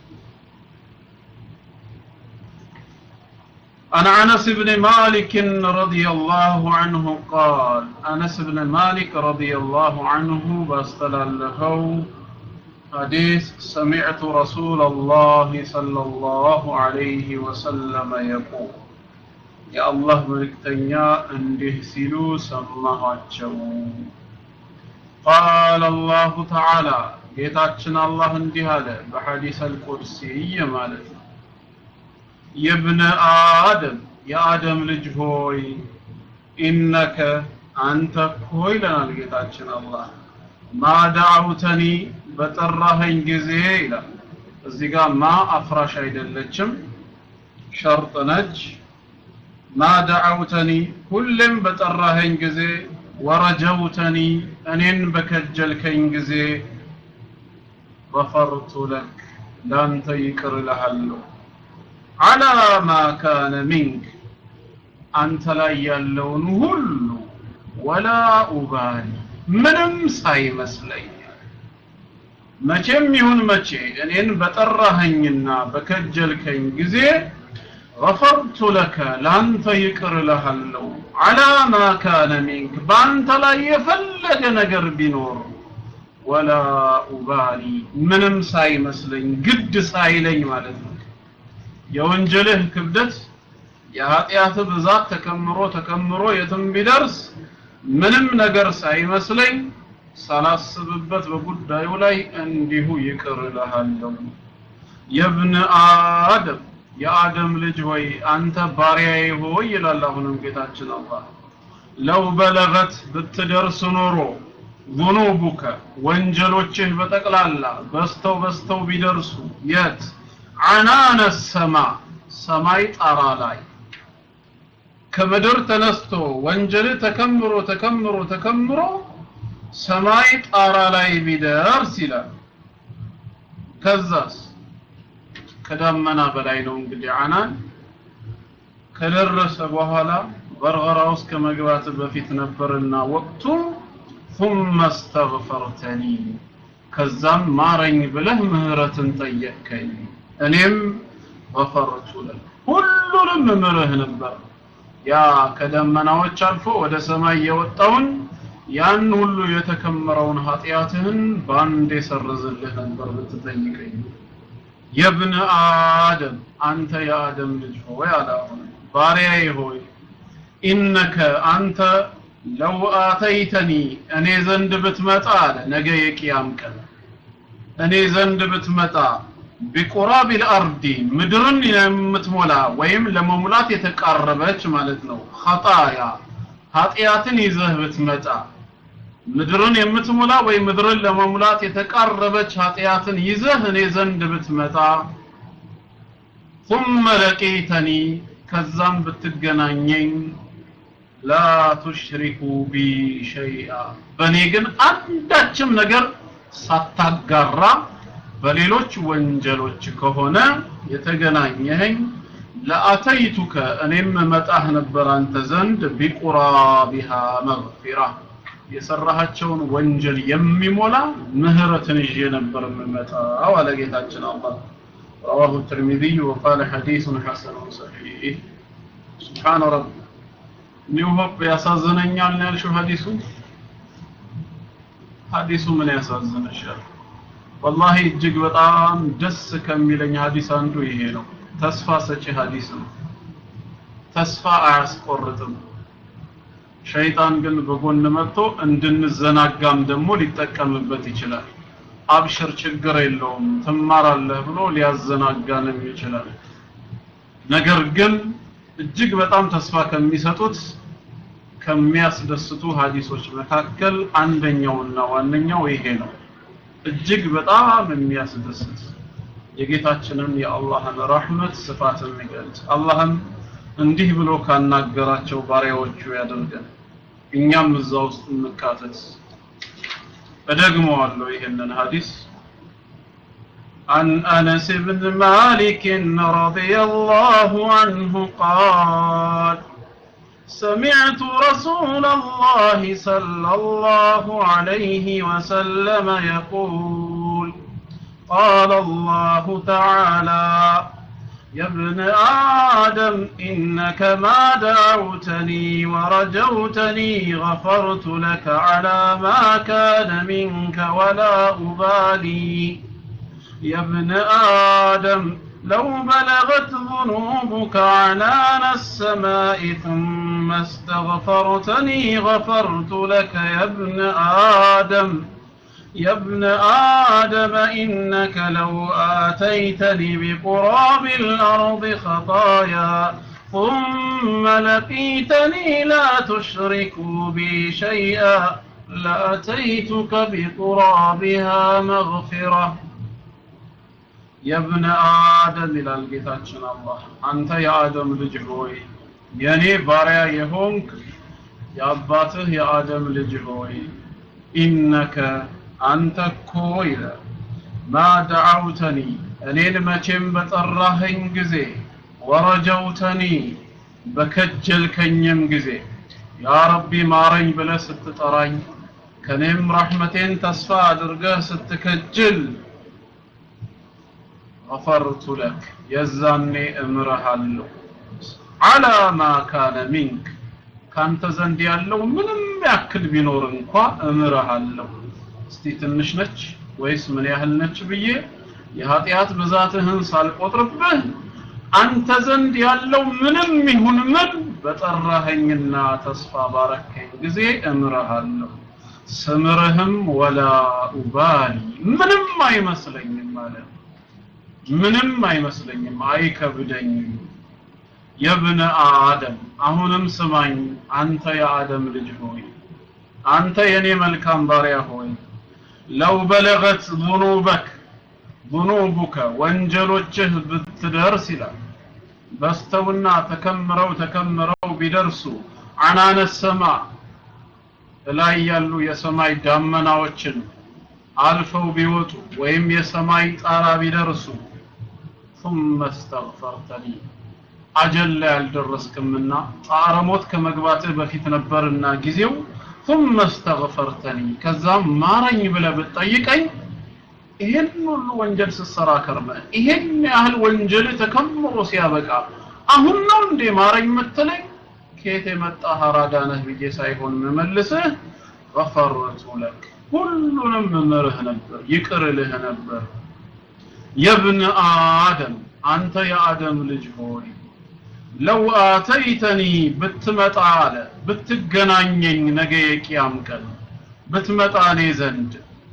عن أنس بن مالك رضي الله عنه قال أنس بن مالك رضي الله عنه باستلالهو حديث سمعت رسول الله صلى الله عليه وسلم يقول يا الله ملكتنيا انده سلو سمهاتشو قال الله تعالى ጌታችን አላህ እንዲህ አለ በሐዲስ አልቁድሲ ማለት ነው የብነ አደም የአደም ልጅ ሆይ ኢነከ አንተ እኮ ይለናል ጌታችን አላህ ማ ዳዕውተኒ በጠራኸኝ ጊዜ ይላል እዚህ ጋር ማ አፍራሽ አይደለችም ሸርጥ ነች ማ ዳዕውተኒ ሁሌም በጠራኸኝ ጊዜ ወረጀውተኒ እኔን በከጀልከኝ ጊዜ ገፈርቱ ለክ ላንተ ይቅር እልሃለሁ አላ ማ ካነ ሚንክ አንተ ላይ ያለውን ሁሉ ወላ ኡባሊ ምንም ሳይመስለኝ መቼም ይሁን መቼ እኔን በጠራኸኝና በከጀልከኝ ጊዜ ገፈርቱ ለከ ለአንተ ይቅር እልሃለሁ አላ ማ ካነ ሚንክ በአንተ ላይ የፈለገ ነገር ቢኖር ወላ ኡባሊ ምንም ሳይመስለኝ ግድ ሳይለኝ ማለት ነው የወንጀልህ ክብደት የኃጢአት ብዛት ተከምሮ ተከምሮ የትም ቢደርስ ምንም ነገር ሳይመስለኝ ሳላስብበት በጉዳዩ ላይ እንዲሁ ይቅር እልሃለሁ የብን አደም የአደም ልጅ ሆይ አንተ ባሪያዬ ሆይ ይላል አሁንም ጌታችን አላህ ለው በለገት ብትደርስ ኖሮ ዙኑቡከ ወንጀሎችህ በጠቅላላ በስተው በስተው ቢደርሱ የት አናነ ሰማ ሰማይ ጣራ ላይ ከምድር ተነስቶ ወንጀል ተከምሮ ተከምሮ ተከምሮ ሰማይ ጣራ ላይ ቢደርስ ይላል ከዛስ ከዳመና በላይ ነው እንግዲህ አናን ከደረሰ በኋላ በርገራ ውስጥ ከመግባት በፊት ነበርና ወቅቱ ثم استغفرتني ከዛም ማረኝ ብለህ ምህረትን ጠየቅከኝ እኔም ገፈርቱ ለክ ሁሉንም ምርህ ነበር ያ ከደመናዎች አልፎ ወደ ሰማይ የወጣውን ያን ሁሉ የተከመረውን ኃጢአትህን በአንድ የሰርዝልህ ነበር ብትጠይቀኝ የብን አደም አንተ የአደም ልጅ ሆይ አለ አሁን ባሪያዬ ሆይ ኢነከ አንተ ለው አተይተኒ እኔ ዘንድ ብትመጣ አለ ነገ የቅያም ቀን እኔ ዘንድ ብትመጣ ቢቁራብ ልአርዲ ምድርን የምትሞላ ወይም ለመሙላት የተቃረበች ማለት ነው ኸጣያ ኃጢአትን ይዘህ ብትመጣ ምድርን የምትሞላ ወይ ምድርን ለመሙላት የተቃረበች ኃጢአትን ይዘህ እኔ ዘንድ ብትመጣ ثم لقيتني ከዛም ብትገናኘኝ ላ ቱሽሪኩ ቢ ሸይአ በእኔ ግን አንዳችም ነገር ሳታጋራ በሌሎች ወንጀሎች ከሆነ የተገናኘኸኝ ለአተይቱከ እኔም መጣህ ነበር አንተ ዘንድ ቢቁራቢሃ መግፊራ የሰራሃቸውን ወንጀል የሚሞላ ምህረትን ይዤ ነበር የምመጣው አለ ጌታችን አላህ رواه الترمذي وقال حديث حسن صحيح سبحان رب ኒው ሆፕ ያሳዝነኛል ነው ያልሽው ሐዲሱ ሐዲሱ ምን ያሳዝነሻል ወላሂ እጅግ በጣም ደስ ከሚለኝ ሐዲስ አንዱ ይሄ ነው ተስፋ ሰጪ ሐዲስ ነው ተስፋ አያስቆርጥም ሸይጣን ግን በጎን መጥቶ እንድንዘናጋም ደግሞ ሊጠቀምበት ይችላል አብሽር ችግር የለውም ትማራለህ ብሎ ሊያዘናጋንም ይችላል ነገር ግን እጅግ በጣም ተስፋ ከሚሰጡት ከሚያስደስቱ ሀዲሶች መካከል አንደኛውና ዋነኛው ይሄ ነው እጅግ በጣም የሚያስደስት የጌታችንን የአላህን ረህመት ስፋት የሚገልጽ አላህም እንዲህ ብሎ ካናገራቸው ባሪያዎቹ ያደርገን እኛም እዛ ውስጥ እንካተት እደግመዋለሁ ይህንን ሀዲስ عن أنس بن مالك رضي الله عنه قال سمعت رسول الله صلى الله عليه وسلم يقول قال الله تعالى يا ابن آدم إنك ما دعوتني ورجوتني غفرت لك على ما كان منك ولا أبالي يا ابن آدم لو بلغت ذنوبك عنان السماء ثم استغفرتني غفرت لك يا ابن آدم يا ابن آدم إنك لو آتيتني بقراب الأرض خطايا ثم لقيتني لا تشرك بي شيئا لأتيتك بقرابها مغفرة يا ابن آدم إلى القتاتشن الله أنت يا آدم لجهوي يعني باريا يهونك يا أباته يا آدم لجهوي إنك አንተ እኮ ይላል ማ ደዓውተኒ እኔን መቼም በጠራኸኝ ጊዜ ወረጀውተኒ በከጀልከኝም ጊዜ ያ ረቢ ማረኝ ብለህ ስትጠራኝ ከኔም ረሕመቴን ተስፋ አድርገህ ስትከጅል ገፈርቱ ለክ የዛኔ እምርሃለሁ አላ ማ ካነ ሚንክ ካንተ ዘንድ ያለው ምንም ያክል ቢኖር እንኳ እምርሃለሁ እስቲ ትንሽ ነች ወይስ ምን ያህል ነች ብዬ የኃጢአት ብዛትህን ሳልቆጥርብህ አንተ ዘንድ ያለው ምንም ይሁን ምን በጠራኸኝና ተስፋ ባረከኝ ጊዜ እምርሃለሁ ስምርህም ወላ ኡባሊ ምንም አይመስለኝም ማለት ምንም አይመስለኝም አይከብደኝም የብነ አደም አሁንም ስማኝ አንተ የአደም ልጅ ሆይ አንተ የኔ መልካም ባሪያ ሆይ ለው በለገት ዙኑበክ ዙኑቡከ ወንጀሎችህ ብትደርስ ይላል በስተውና ተከምረው ተከምረው ቢደርሱ አናነ ሰማ ላይ ያሉ የሰማይ ዳመናዎችን አልፈው ቢወጡ ወይም የሰማይ ጣራ ቢደርሱ ثم استغفرتني አጀል ላይ አልደረስክምና ጣረ ሞት ከመግባትህ በፊት ነበርና ጊዜው ثم استغفرتني ከዛም ማረኝ ብለህ ብትጠይቀኝ ይሄን ሁሉ ወንጀል ስትሰራ ከርመ ይሄን ያህል ወንጀል ተከምሮ ሲያበቃ አሁን ነው እንዴ ማረኝ የምትለኝ ከየት የመጣ ሀራዳ ነህ ብዬ ሳይሆን መመልስህ ገፈርቱ ለክ ሁሉንም ምርህ ነበር ይቅር ልህ ነበር የብን አደም አንተ የአደም ልጅ ሆይ ለው አተይተኒ ብትመጣ አለ ብትገናኘኝ ነገ የቂያም ቀን ብትመጣ እኔ ዘንድ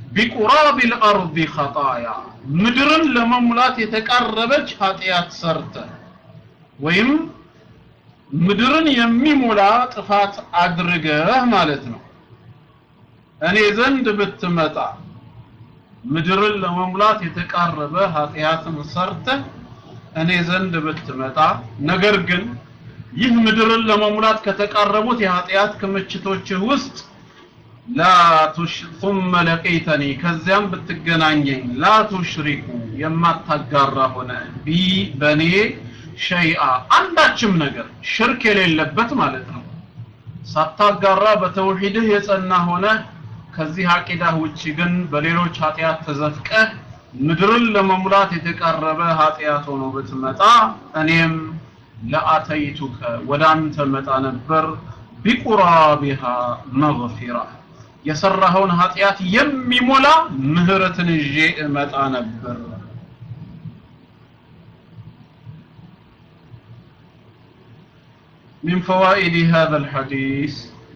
ቢቁራብ ልአርض ኸጣያ ምድርን ለመሙላት የተቃረበች ኃጢአት ሰርተ ወይም ምድርን የሚሞላ ጥፋት አድርገህ ማለት ነው እኔ ዘንድ ብትመጣ ምድርን ለመሙላት የተቃረበ ኃጢአትን ሰርተህ እኔ ዘንድ ብትመጣ ነገር ግን ይህ ምድርን ለመሙላት ከተቃረቡት የኃጢአት ክምችቶችህ ውስጥ ላ ቱሽ ثم ለቀይተኒ ከዚያም ብትገናኘኝ ላ ቱሽሪኩ የማታጋራ ሆነ ቢ በኔ ሸይአ አንዳችም ነገር ሽርክ የሌለበት ማለት ነው ሳታጋራ በተውሂድህ የጸና ሆነ ከዚህ አቂዳህ ውጪ ግን በሌሎች ኃጢአት ተዘፍቀህ ምድርን ለመሙላት የተቃረበ ኃጢአት ሆኖ ብትመጣ እኔም ለአተይቱከ ወደ አንተ መጣ ነበር ቢቁራቢሃ መግፊራ የሰራኸውን ኃጢአት የሚሞላ ምህረትን ይዤ እመጣ ነበር من فوائد هذا الحديث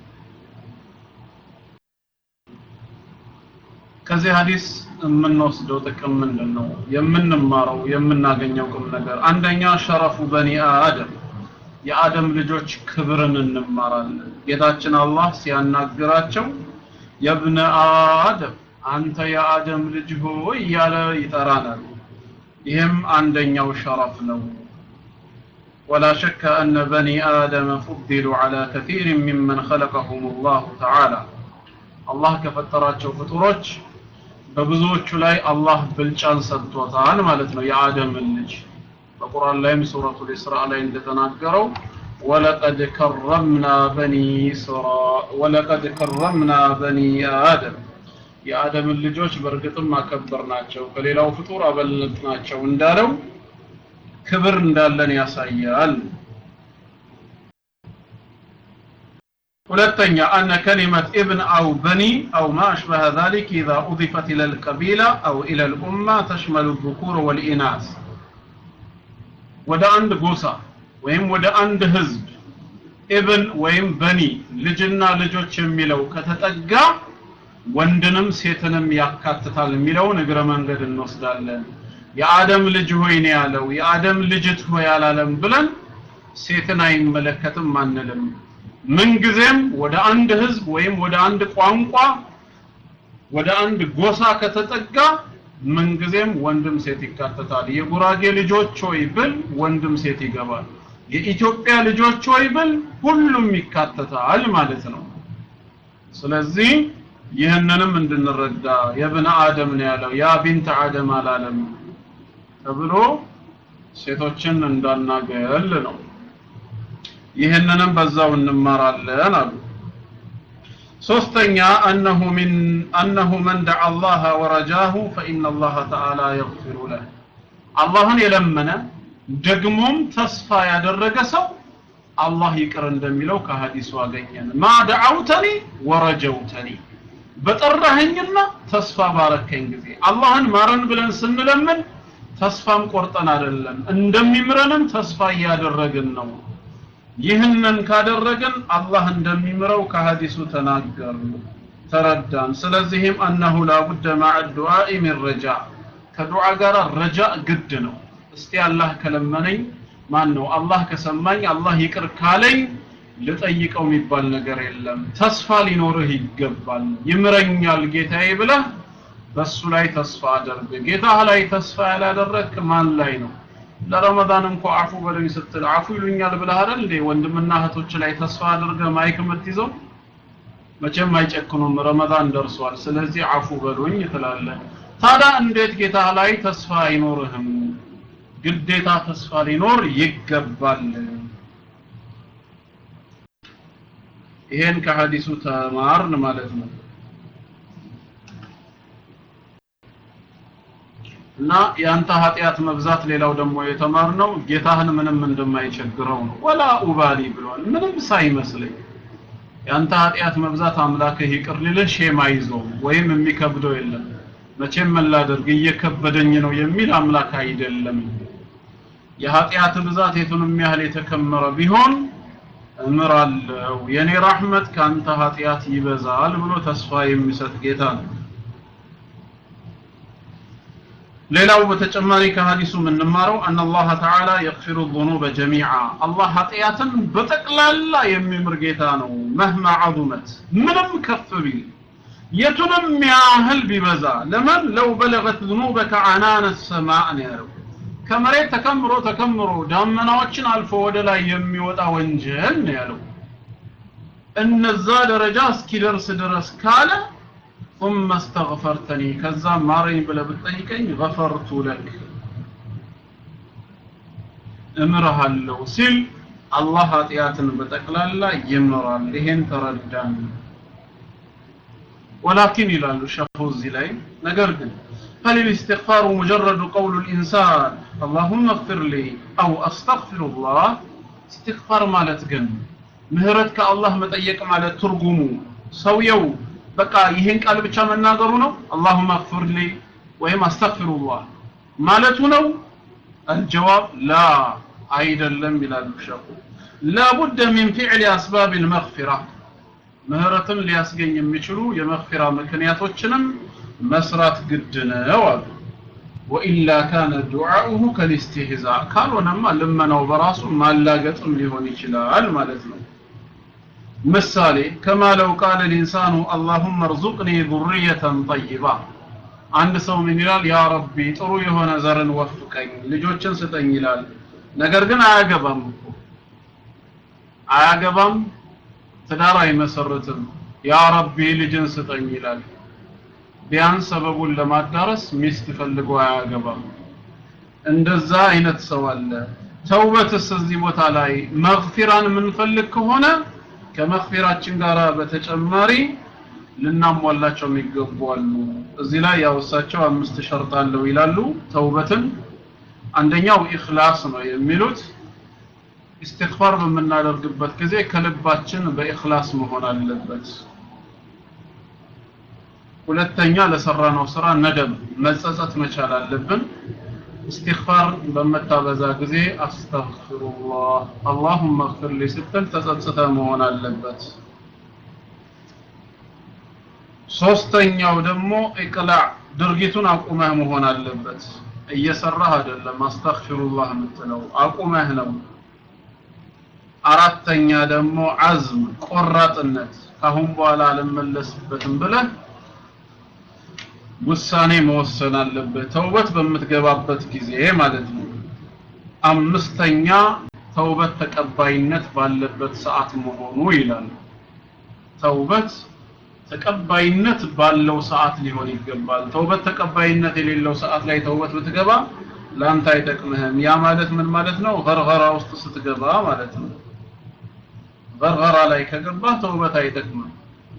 ከዚህ ሐዲስ የምንወስደው ጥቅም ምንድን ነው የምንማረው የምናገኘው ቁም ነገር አንደኛ ሸረፉ በኒ አደም የአደም ልጆች ክብርን እንማራለን ጌታችን አላህ ሲያናግራቸው የብነ አደም አንተ የአደም ልጅ ሆይ እያለ ይጠራናል ይህም አንደኛው ሸረፍ ነው ولا شك أن بني آدم فضلوا على كثير ممن خلقهم الله تعالى الله كفتراتቸው ፍጡሮች በብዙዎቹ ላይ አላህ ብልጫን ሰጥቶታል ማለት ነው የአደምን ልጅ በቁርአን ላይም ሱረቱል ኢስራ ላይ እንደተናገረው ወለቀድ ከረምና በኒ ስራ ወለቀድ ከረምና በኒ አደም የአደምን ልጆች በእርግጥም አከበርናቸው ከሌላው ፍጡር አበለጥናቸው እንዳለው ክብር እንዳለን ያሳያል ሁለተኛ አነ ከሊመት ኢብን አው በኒ አው ማ አሽበሀ ذلك إذا أضفت إلى القبيلة أو إلى الأمة تشمل الذكور والإناث ወደ አንድ ጎሳ ወይም ወደ አንድ ህዝብ ኢብን ወይም በኒ ልጅና ልጆች የሚለው ከተጠጋ ወንድንም ሴትንም ያካትታል የሚለውን እግረ መንገድ እንወስዳለን የአደም ልጅ ሆይ ነው ያለው የአደም ልጅት ሆይ አላለም ብለን ሴትን አይመለከትም አንልም ምንጊዜም ወደ አንድ ህዝብ ወይም ወደ አንድ ቋንቋ ወደ አንድ ጎሳ ከተጠጋ ምንጊዜም ወንድም ሴት ይካተታል የጉራጌ ልጆች ሆይ ብል ወንድም ሴት ይገባል የኢትዮጵያ ልጆች ሆይ ብል ሁሉም ይካተታል ማለት ነው ስለዚህ ይህንንም እንድንረዳ የብነ አደም ነው ያለው ያ ቢንት አደም አላለም ተብሎ ሴቶችን እንዳናገል ነው ይህንንም በዛው እንማራለን አሉ ሶስተኛ أنه من أنه من دعا الله ورجاه فإن الله تعالى يغفر له አላህን የለመነ ደግሞም ተስፋ ያደረገ ሰው አላህ ይቅር እንደሚለው ከሐዲሱ አገኘን ማ ደዓውተኒ ወረጀውተኒ በጠራኸኝና ተስፋ ባረከኝ ጊዜ አላህን ማረን ብለን ስንለምን ተስፋም ቆርጠን አይደለም እንደሚምረንም ተስፋ እያደረግን ነው ይህንን ካደረግን አላህ እንደሚምረው ከሐዲሱ ተናገር ተረዳን ስለዚህም አነሁ ላቡደ ማዕ ዱዓኢ ሚን ረጃ ከዱዓ ጋር ረጃ ግድ ነው እስቲ አላህ ከለመነኝ ማን ነው አላህ ከሰማኝ አላህ ይቅር ካለኝ ልጠይቀው የሚባል ነገር የለም ተስፋ ሊኖርህ ይገባል ይምረኛል ጌታዬ ብለህ በሱ ላይ ተስፋ አድርግ ጌታህ ላይ ተስፋ ያላደረግክ ማን ላይ ነው ለረመዳን እንኳ አፉ በለኝ ስትል አፉ ይሉኛል ብለህ አይደል እንዴ ወንድምና እህቶች ላይ ተስፋ አድርገ ማይክ የምትይዘው መቼም አይጨክኑም ረመዳን ደርሷል ስለዚህ አፉ በሉኝ ትላለህ ታዲያ እንዴት ጌታህ ላይ ተስፋ አይኖርህም ግዴታ ተስፋ ሊኖር ይገባል ይሄን ከሐዲሱ ተማርን ማለት ነው እና ያንተ ኃጢአት መብዛት ሌላው ደግሞ የተማርነው ጌታህን ምንም እንደማይቸግረው ነው ወላ ኡባሊ ብሏል ምንም ሳይመስለኝ ያንተ ኃጢአት መብዛት አምላክህ ይቅር ሊልህ ሼም አይዞም ወይም የሚከብደው የለም መቼም መላደርግ እየከበደኝ ነው የሚል አምላክ አይደለም የኃጢአት ብዛት የቱንም ያህል የተከመረ ቢሆን እምራለሁ የኔ ራህመት ካንተ ኃጢአት ይበዛል ብሎ ተስፋ የሚሰጥ ጌታ ነው ሌላው በተጨማሪ ከሐዲሱ የምንማረው አን አላህ ተዓላ የግፊሩ ዙኑበ ጀሚዓ አላህ ኃጢአትን በጠቅላላ የሚምር ጌታ ነው መህማ ዐዙመት ምንም ከፍ ቢል የቱንም ያህል ቢበዛ ለምን ለው በለገት ذنوبك عنان السماء ነው ያለው ከመሬት ተከምሮ ተከምሮ ዳመናዎችን አልፎ ወደ ላይ የሚወጣ ወንጀል ነው ያለው እነዛ ደረጃ እስኪደርስ ድረስ ካለ ثم استغفرتني ከዛ ማረኝ ብለህ ብትጠይቀኝ غفرت لك እምርሃለሁ ሲል አላህ ኃጢአትን በጠቅላላ ይምራል ይሄን ተረዳን ولكن ይላሉ ሸኹ እዚህ ላይ ነገር ግን هل الاستغفار مجرد قول الإنسان اللهم اغفر لي أو أستغفر الله استغفار ማለት ግን ምህረት ከአላህ መጠየቅ ማለት ትርጉሙ ሰውየው በቃ ይሄን ቃል ብቻ መናገሩ ነው اللهم اغفر لي ወይም አስተግፊሩላህ ማለቱ ነው الجواب لا አይደለም ይላሉ ሸኹ لابد من فعل أسباب المغفرة ምህረትን ሊያስገኝ የሚችሉ የመግፊራ ምክንያቶችንም መስራት ግድ ነው አሉ ወኢላ ካነ ዱዓኡሁ ከልስትህዛ ካልሆነማ ልመናው በራሱ ማላገጥም ሊሆን ይችላል ማለት ነው ምሳሌ ከማ ለው ቃለ ልኢንሳኑ አላሁመ እርዙቅኒ ዙርየተን ጠይባ አንድ ሰው ምን ይላል ያ ረቢ ጥሩ የሆነ ዘርን ወፍቀኝ ልጆችን ስጠኝ ይላል ነገር ግን አያገባም እኮ አያገባም ትዳር አይመሰርትም ያ ረቢ ልጅን ስጠኝ ይላል ቢያንስ ሰበቡን ለማዳረስ ሚስት ፈልጎ አያገባም እንደዛ አይነት ሰው አለ ተውበትስ እዚህ ቦታ ላይ መግፊራን የምንፈልግ ከሆነ ከመግፊራችን ጋር በተጨማሪ ልናሟላቸው የሚገቡ አሉ እዚህ ላይ ያው እሳቸው አምስት ሸርጥ አለው ይላሉ ተውበትን አንደኛው ኢኽላስ ነው የሚሉት ኢስቲግፋር በምናደርግበት ጊዜ ከልባችን በኢኽላስ መሆን አለበት ሁለተኛ ለሰራነው ስራ ነደም መጸጸት መቻል አለብን ኢስቲግፋር በመታበዛ ጊዜ አስተግፊሩላህ አላሁመ እግፊር ሊ ስትል ተጸጽተ መሆን አለበት ሶስተኛው ደግሞ ኢቅላዕ ድርጊቱን አቁመህ መሆን አለበት እየሰራህ አይደለም አስተግፊሩላህ የምትለው አቁመህ ነው አራተኛ ደግሞ አዝም ቆራጥነት ካሁን በኋላ አልመለስበትም ብለህ ውሳኔ መወሰን አለበት ተውበት በምትገባበት ጊዜ ማለት ነው አምስተኛ ተውበት ተቀባይነት ባለበት ሰዓት መሆኑ ይላል ተውበት ተቀባይነት ባለው ሰዓት ሊሆን ይገባል ተውበት ተቀባይነት የሌለው ሰዓት ላይ ተውበት ብትገባ ላንተ አይጠቅምህም ያ ማለት ምን ማለት ነው ገርገራ ውስጥ ስትገባ ማለት ነው ገርገራ ላይ ከገባህ ተውበት አይጠቅምም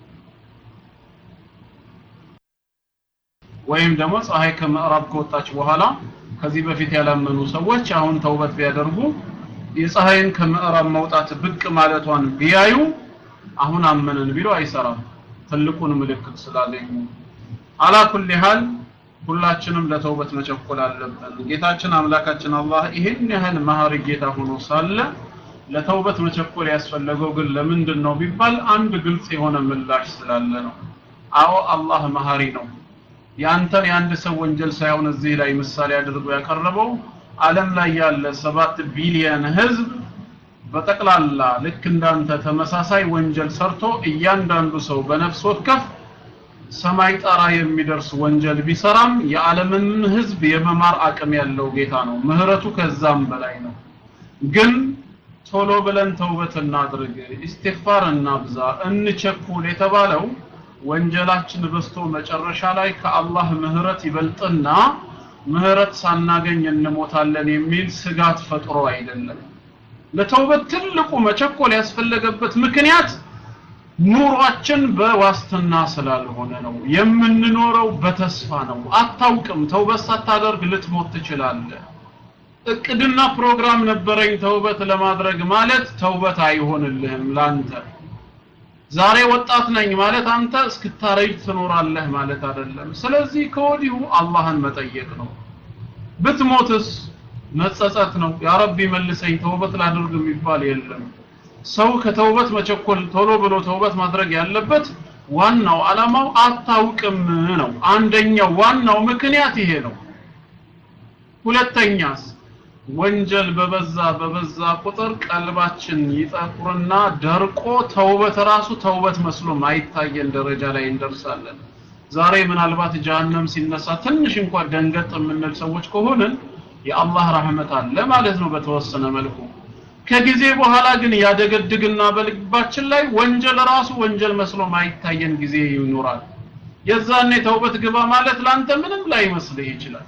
ወይም ደግሞ ፀሐይ ከምዕራብ ከወጣች በኋላ ከዚህ በፊት ያላመኑ ሰዎች አሁን ተውበት ቢያደርጉ የፀሐይን ከምዕራብ መውጣት ብቅ ማለቷን ቢያዩ አሁን አመንን ቢሉ አይሰራም ትልቁን ምልክት ስላገኙ አላ ኩል ሃል ሁላችንም ለተውበት መቸኮል አለብን ጌታችን አምላካችን አላህ ይህን ያህል መሀሪ ጌታ ሆኖ ሳለ ለተውበት መቸኮል ያስፈለገው ግን ለምንድን ነው ቢባል አንድ ግልጽ የሆነ ምላሽ ስላለ ነው አዎ አላህ መሀሪ ነው ያንተን የአንድ ሰው ወንጀል ሳይሆን እዚህ ላይ ምሳሌ አድርጎ ያቀረበው ዓለም ላይ ያለ ሰባት ቢሊየን ህዝብ በጠቅላላ ልክ እንዳንተ ተመሳሳይ ወንጀል ሰርቶ እያንዳንዱ ሰው በነፍስ ወከፍ ሰማይ ጣራ የሚደርስ ወንጀል ቢሰራም የዓለምን ህዝብ የመማር አቅም ያለው ጌታ ነው ምህረቱ ከዛም በላይ ነው ግን ቶሎ ብለን ተውበት እናድርግ ኢስቲግፋር እናብዛ እንቸኩል የተባለው ወንጀላችን በስቶ መጨረሻ ላይ ከአላህ ምህረት ይበልጥና ምህረት ሳናገኝ እንሞታለን የሚል ስጋት ፈጥሮ አይደለም ለተውበት ትልቁ መቸኮል ያስፈለገበት ምክንያት ኑሯችን በዋስትና ስላልሆነ ነው የምንኖረው በተስፋ ነው አታውቅም ተውበት ሳታደርግ ልትሞት ትችላለህ እቅድና ፕሮግራም ነበረኝ ተውበት ለማድረግ ማለት ተውበት አይሆንልህም ላንተ ዛሬ ወጣት ነኝ ማለት አንተ እስክታረጅ ትኖራለህ ማለት አይደለም ስለዚህ ከወዲሁ አላህን መጠየቅ ነው ብትሞትስ መጸጸት ነው ያ ረቢ መልሰኝ ተውበት ላድርግ የሚባል የለም ሰው ከተውበት መቸኮል ቶሎ ብሎ ተውበት ማድረግ ያለበት ዋናው አላማው አታውቅም ነው አንደኛው ዋናው ምክንያት ይሄ ነው ሁለተኛስ ወንጀል በበዛ በበዛ ቁጥር ቀልባችን ይጠቁርና ደርቆ ተውበት ራሱ ተውበት መስሎ ማይታየን ደረጃ ላይ እንደርሳለን። ዛሬ ምናልባት ጀሀነም ሲነሳ ትንሽ እንኳን ደንገጥ የምንል ሰዎች ከሆንን የአላህ ረህመት አለ ማለት ነው በተወሰነ መልኩ። ከጊዜ በኋላ ግን ያደገድግና በልባችን ላይ ወንጀል ራሱ ወንጀል መስሎ ማይታየን ጊዜ ይኖራል። የዛኔ ተውበት ግባ ማለት ላንተ ምንም ላይ መስልህ ይችላል።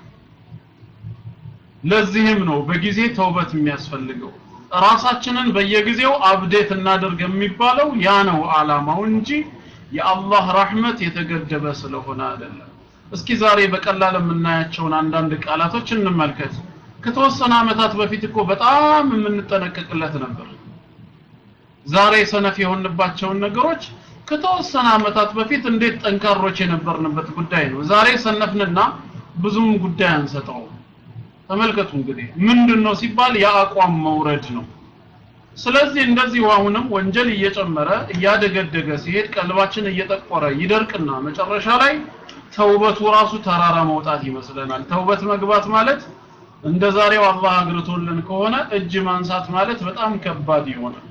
ለዚህም ነው በጊዜ ተውበት የሚያስፈልገው። ራሳችንን በየጊዜው አብዴት እናደርግ የሚባለው ያ ነው አላማው እንጂ የአላህ ረህመት የተገደበ ስለሆነ አይደለም። እስኪ ዛሬ በቀላል የምናያቸውን አንዳንድ ቃላቶች እንመልከት። ከተወሰነ ዓመታት በፊት እኮ በጣም የምንጠነቀቅለት ነበር። ዛሬ ሰነፍ የሆንባቸውን ነገሮች ከተወሰነ ዓመታት በፊት እንዴት ጠንካሮች የነበርንበት ጉዳይ ነው። ዛሬ ሰነፍንና ብዙም ጉዳይ አንሰጠውም። ተመልከቱ እንግዲህ ምንድነው ሲባል የአቋም መውረድ ነው። ስለዚህ እንደዚህ አሁንም ወንጀል እየጨመረ እያደገደገ ሲሄድ ቀልባችን እየጠቆረ ይደርቅና መጨረሻ ላይ ተውበቱ ራሱ ተራራ መውጣት ይመስለናል። ተውበት መግባት ማለት እንደ ዛሬው አላህ አግርቶልን ከሆነ እጅ ማንሳት ማለት በጣም ከባድ ይሆናል።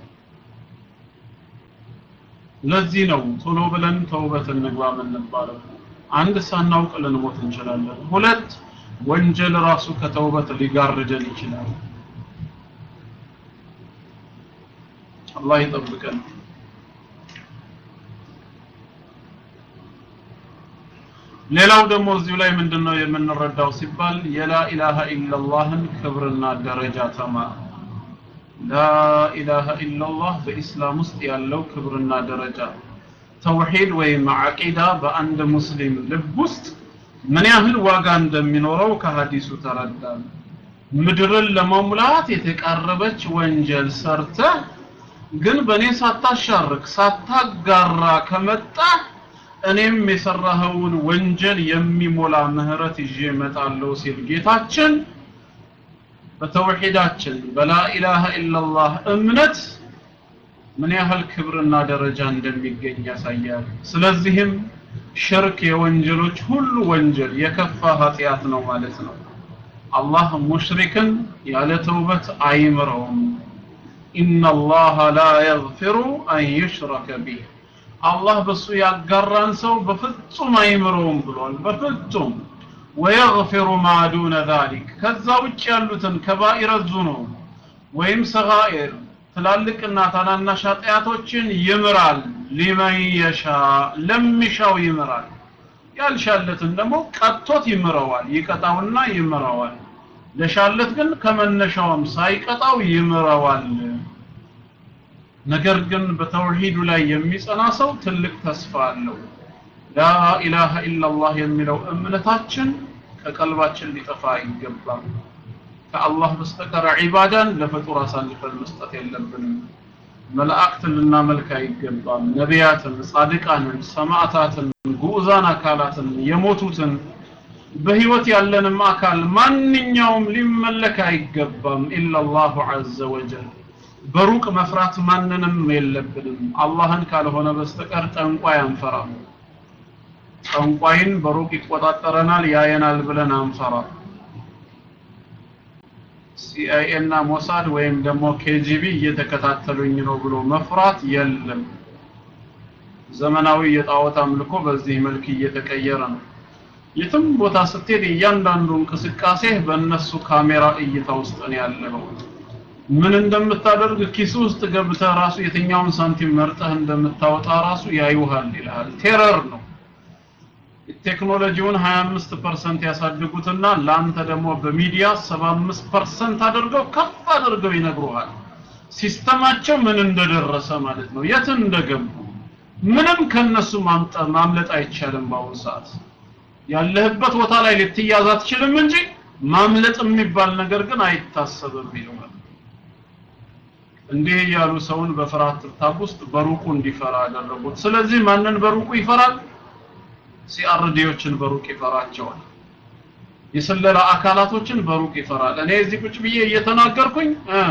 ለዚህ ነው ቶሎ ብለን ተውበት እንግባ የምንባለው። አንድ ሳናውቅ ልንሞት እንችላለን። ሁለት ወንጀል ራሱ ከተውበት ሊጋርደን ይችላል። አላህ ይጠብቀን። ሌላው ደግሞ እዚሁ ላይ ምንድነው የምንረዳው ሲባል የላ ኢላሃ ኢላላህን ክብርና ደረጃ ተማር። ላ ኢላሃ ኢላላህ በኢስላም ውስጥ ያለው ክብርና ደረጃ ተውሂድ ወይም አቂዳ በአንድ ሙስሊም ልብ ውስጥ ምን ያህል ዋጋ እንደሚኖረው ከሀዲሱ ተረዳን። ምድርን ለመሙላት የተቃረበች ወንጀል ሰርተህ ግን በእኔ ሳታሻርክ ሳታጋራ ከመጣ እኔም የሰራኸውን ወንጀል የሚሞላ ምህረት ይዤ እመጣለሁ ሲል ጌታችን በተውሂዳችን በላኢላሃ ኢላላህ እምነት ምን ያህል ክብርና ደረጃ እንደሚገኝ ያሳያል። ስለዚህም ሽርክ የወንጀሎች ሁሉ ወንጀል የከፋ ኃጢአት ነው ማለት ነው። አላህ ሙሽሪክን ያለ ተውበት አይምረውም። ኢነላሃ ላ የግፊሩ አን ዩሽረከ ቢህ አላህ በሱ ያጋራን ሰው በፍጹም አይምረውም ብሏል። በፍጹም ወየግፊሩ ማ ዱነ ዛሊክ ከዛ ውጭ ያሉትን ከባኢረ ዙኑብ ወይም ሰጋኢር ትላልቅና ታናናሽ ኃጢአቶችን ይምራል። ሊመን የሻ ለሚሻው ይምራል። ያልሻለትን ደግሞ ቀጥቶት ይምረዋል። ይቀጣውና ይምረዋል። ለሻለት ግን ከመነሻውም ሳይቀጣው ይምረዋል። ነገር ግን በተውሂዱ ላይ የሚጸና ሰው ትልቅ ተስፋ አለው። ላ ኢላሃ ኢላላህ የሚለው እምነታችን ከቀልባችን ሊጠፋ አይገባም። ከአላህ በስተቀር ዒባዳን ለፍጡር አሳልፈን መስጠት የለብንም። መላእክትን ልናመልክ አይገባም። ነቢያትን፣ ጻድቃንን፣ ሰማዕታትን፣ ጉዑዛን አካላትን፣ የሞቱትን በህይወት ያለንም አካል ማንኛውም ሊመለክ አይገባም ኢላላሁ ዐዘ ወጀል። በሩቅ መፍራት ማንንም የለብንም። አላህን ካልሆነ በስተቀር ጠንቋይ አንፈራም። ጠንቋይን በሩቅ ይቆጣጠረናል፣ ያየናል ብለን አንፈራም። ሲአይኤ እና ሞሳድ ወይም ደግሞ ኬጂቢ እየተከታተሉኝ ነው ብሎ መፍራት የለም። ዘመናዊ የጣዖት አምልኮ በዚህ መልክ እየተቀየረ ነው። የትም ቦታ ስትሄድ እያንዳንዱ እንቅስቃሴ በእነሱ ካሜራ እይታ ውስጥ ነው ያለው። ምን እንደምታደርግ ኪስ ውስጥ ገብተህ ራሱ የትኛውን ሳንቲም መርጠህ እንደምታወጣ ራሱ ያዩሃል ይልሃል። ቴረር ነው። ቴክኖሎጂውን 25% ያሳድጉትና ላንተ ደግሞ በሚዲያ 75% አድርገው ከፍ አድርገው ይነግሩሃል። ሲስተማቸው ምን እንደደረሰ ማለት ነው፣ የት እንደገቡ ምንም ከነሱ ማምለጥ አይቻልም። በአሁኑ ሰዓት ያለህበት ቦታ ላይ ልትያዝ አትችልም እንጂ ማምለጥ የሚባል ነገር ግን አይታሰብም ይለዋል። እንዲህ እያሉ ሰውን በፍርሃት ትርታብ ውስጥ በሩቁ እንዲፈራ አደረጉት። ስለዚህ ማንን በሩቁ ይፈራል? ሲአርዲዎችን በሩቅ ይፈራቸዋል። የስለላ አካላቶችን በሩቅ ይፈራል። እኔ እዚህ ቁጭ ብዬ እየተናገርኩኝ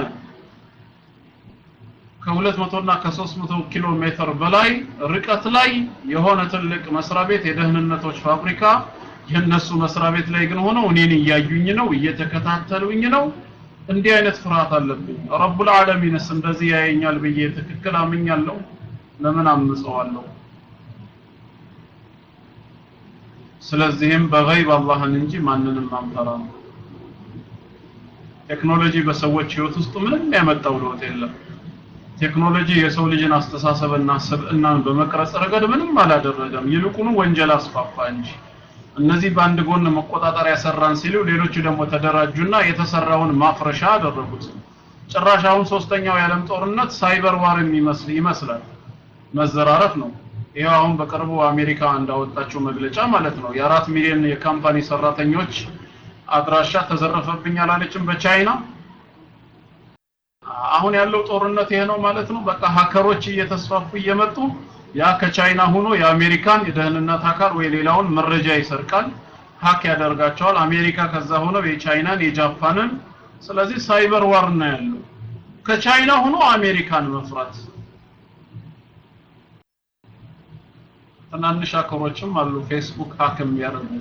ከሁለት መቶ እና ከሶስት መቶ ኪሎ ሜትር በላይ ርቀት ላይ የሆነ ትልቅ መስሪያ ቤት የደህንነቶች ፋብሪካ የእነሱ መስሪያ ቤት ላይ ግን ሆነው እኔን እያዩኝ ነው እየተከታተሉኝ ነው እንዲህ አይነት ፍርሃት አለብኝ ረቡል ዓለሚንስ እንደዚህ ያየኛል ብዬ ትክክል አምኛለሁ ለምን አምፀዋለሁ ስለዚህም በገይብ አላህን እንጂ ማንንም አንፈራም ቴክኖሎጂ በሰዎች ህይወት ውስጥ ምንም ያመጣው ለውጥ የለም ቴክኖሎጂ የሰው ልጅን አስተሳሰብና ስብዕናን በመቅረጽ ረገድ ምንም አላደረገም ይልቁኑ ወንጀል አስፋፋ እንጂ እነዚህ በአንድ ጎን መቆጣጠሪያ ሰራን ሲሉ ሌሎቹ ደግሞ ተደራጁና የተሰራውን ማፍረሻ አደረጉት ጭራሽ አሁን ሶስተኛው የዓለም ጦርነት ሳይበር ዋር የሚመስል ይመስላል መዘራረፍ ነው ይሄው አሁን በቅርቡ አሜሪካ እንዳወጣችው መግለጫ ማለት ነው የአራት ሚሊዮን የካምፓኒ ሰራተኞች አድራሻ ተዘረፈብኝ አላለችም በቻይና አሁን ያለው ጦርነት ይሄ ነው ማለት ነው በቃ ሀከሮች እየተስፋፉ እየመጡ ያ ከቻይና ሆኖ የአሜሪካን የደህንነት አካል ወይ ሌላውን መረጃ ይሰርቃል ሀክ ያደርጋቸዋል አሜሪካ ከዛ ሆነው የቻይናን የጃፓንን ስለዚህ ሳይበር ዋር ነው ያለው ከቻይና ሆኖ አሜሪካን መፍራት ትናንሽ ሀከሮችም አሉ ፌስቡክ ሀክ የሚያደርጉ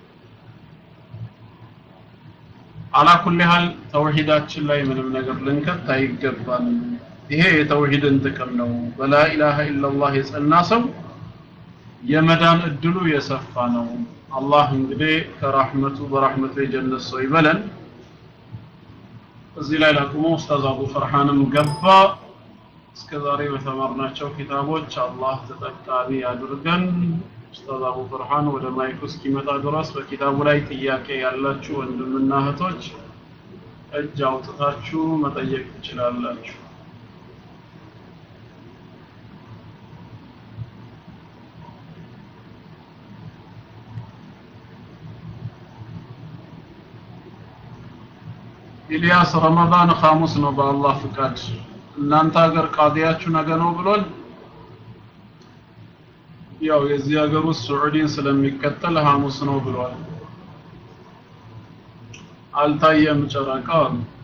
አላኩል ያህል ተውሂዳችን ላይ ምንም ነገር ልንከት አይገባም ይሄ የተውሂድን ጥቅም ነው በላ ኢላሃ ኢላላህ የጸና ሰው የመዳን እድሉ የሰፋ ነው አላህ እንግዲህ ከራህመቱ በራህመቱ የጀነት ሰው ይበለን እዚህ ላይ ላቁሞ ኡስታዝ አቡ ፈርሃንም ገባ እስከ ዛሬ በተማርናቸው ኪታቦች አላህ ተጠቃሚ ያድርገን ኡስታዝ አቡ ፈርሃን ወደ ማይኩ እስኪመጣ ድረስ በኪታቡ ላይ ጥያቄ ያላችሁ ወንድምና እህቶች እጅ አውጥታችሁ መጠየቅ ትችላላችሁ ኢልያስ ረመዳን ሐሙስ ነው በአላህ ፍቃድ እናንተ ሀገር ቃዲያችሁ ነገ ነው ብሏል ያው የዚህ ሀገር ውስጥ ሱዑዲን ስለሚከተል ሐሙስ ነው ብሏል አልታየም ጨረቃ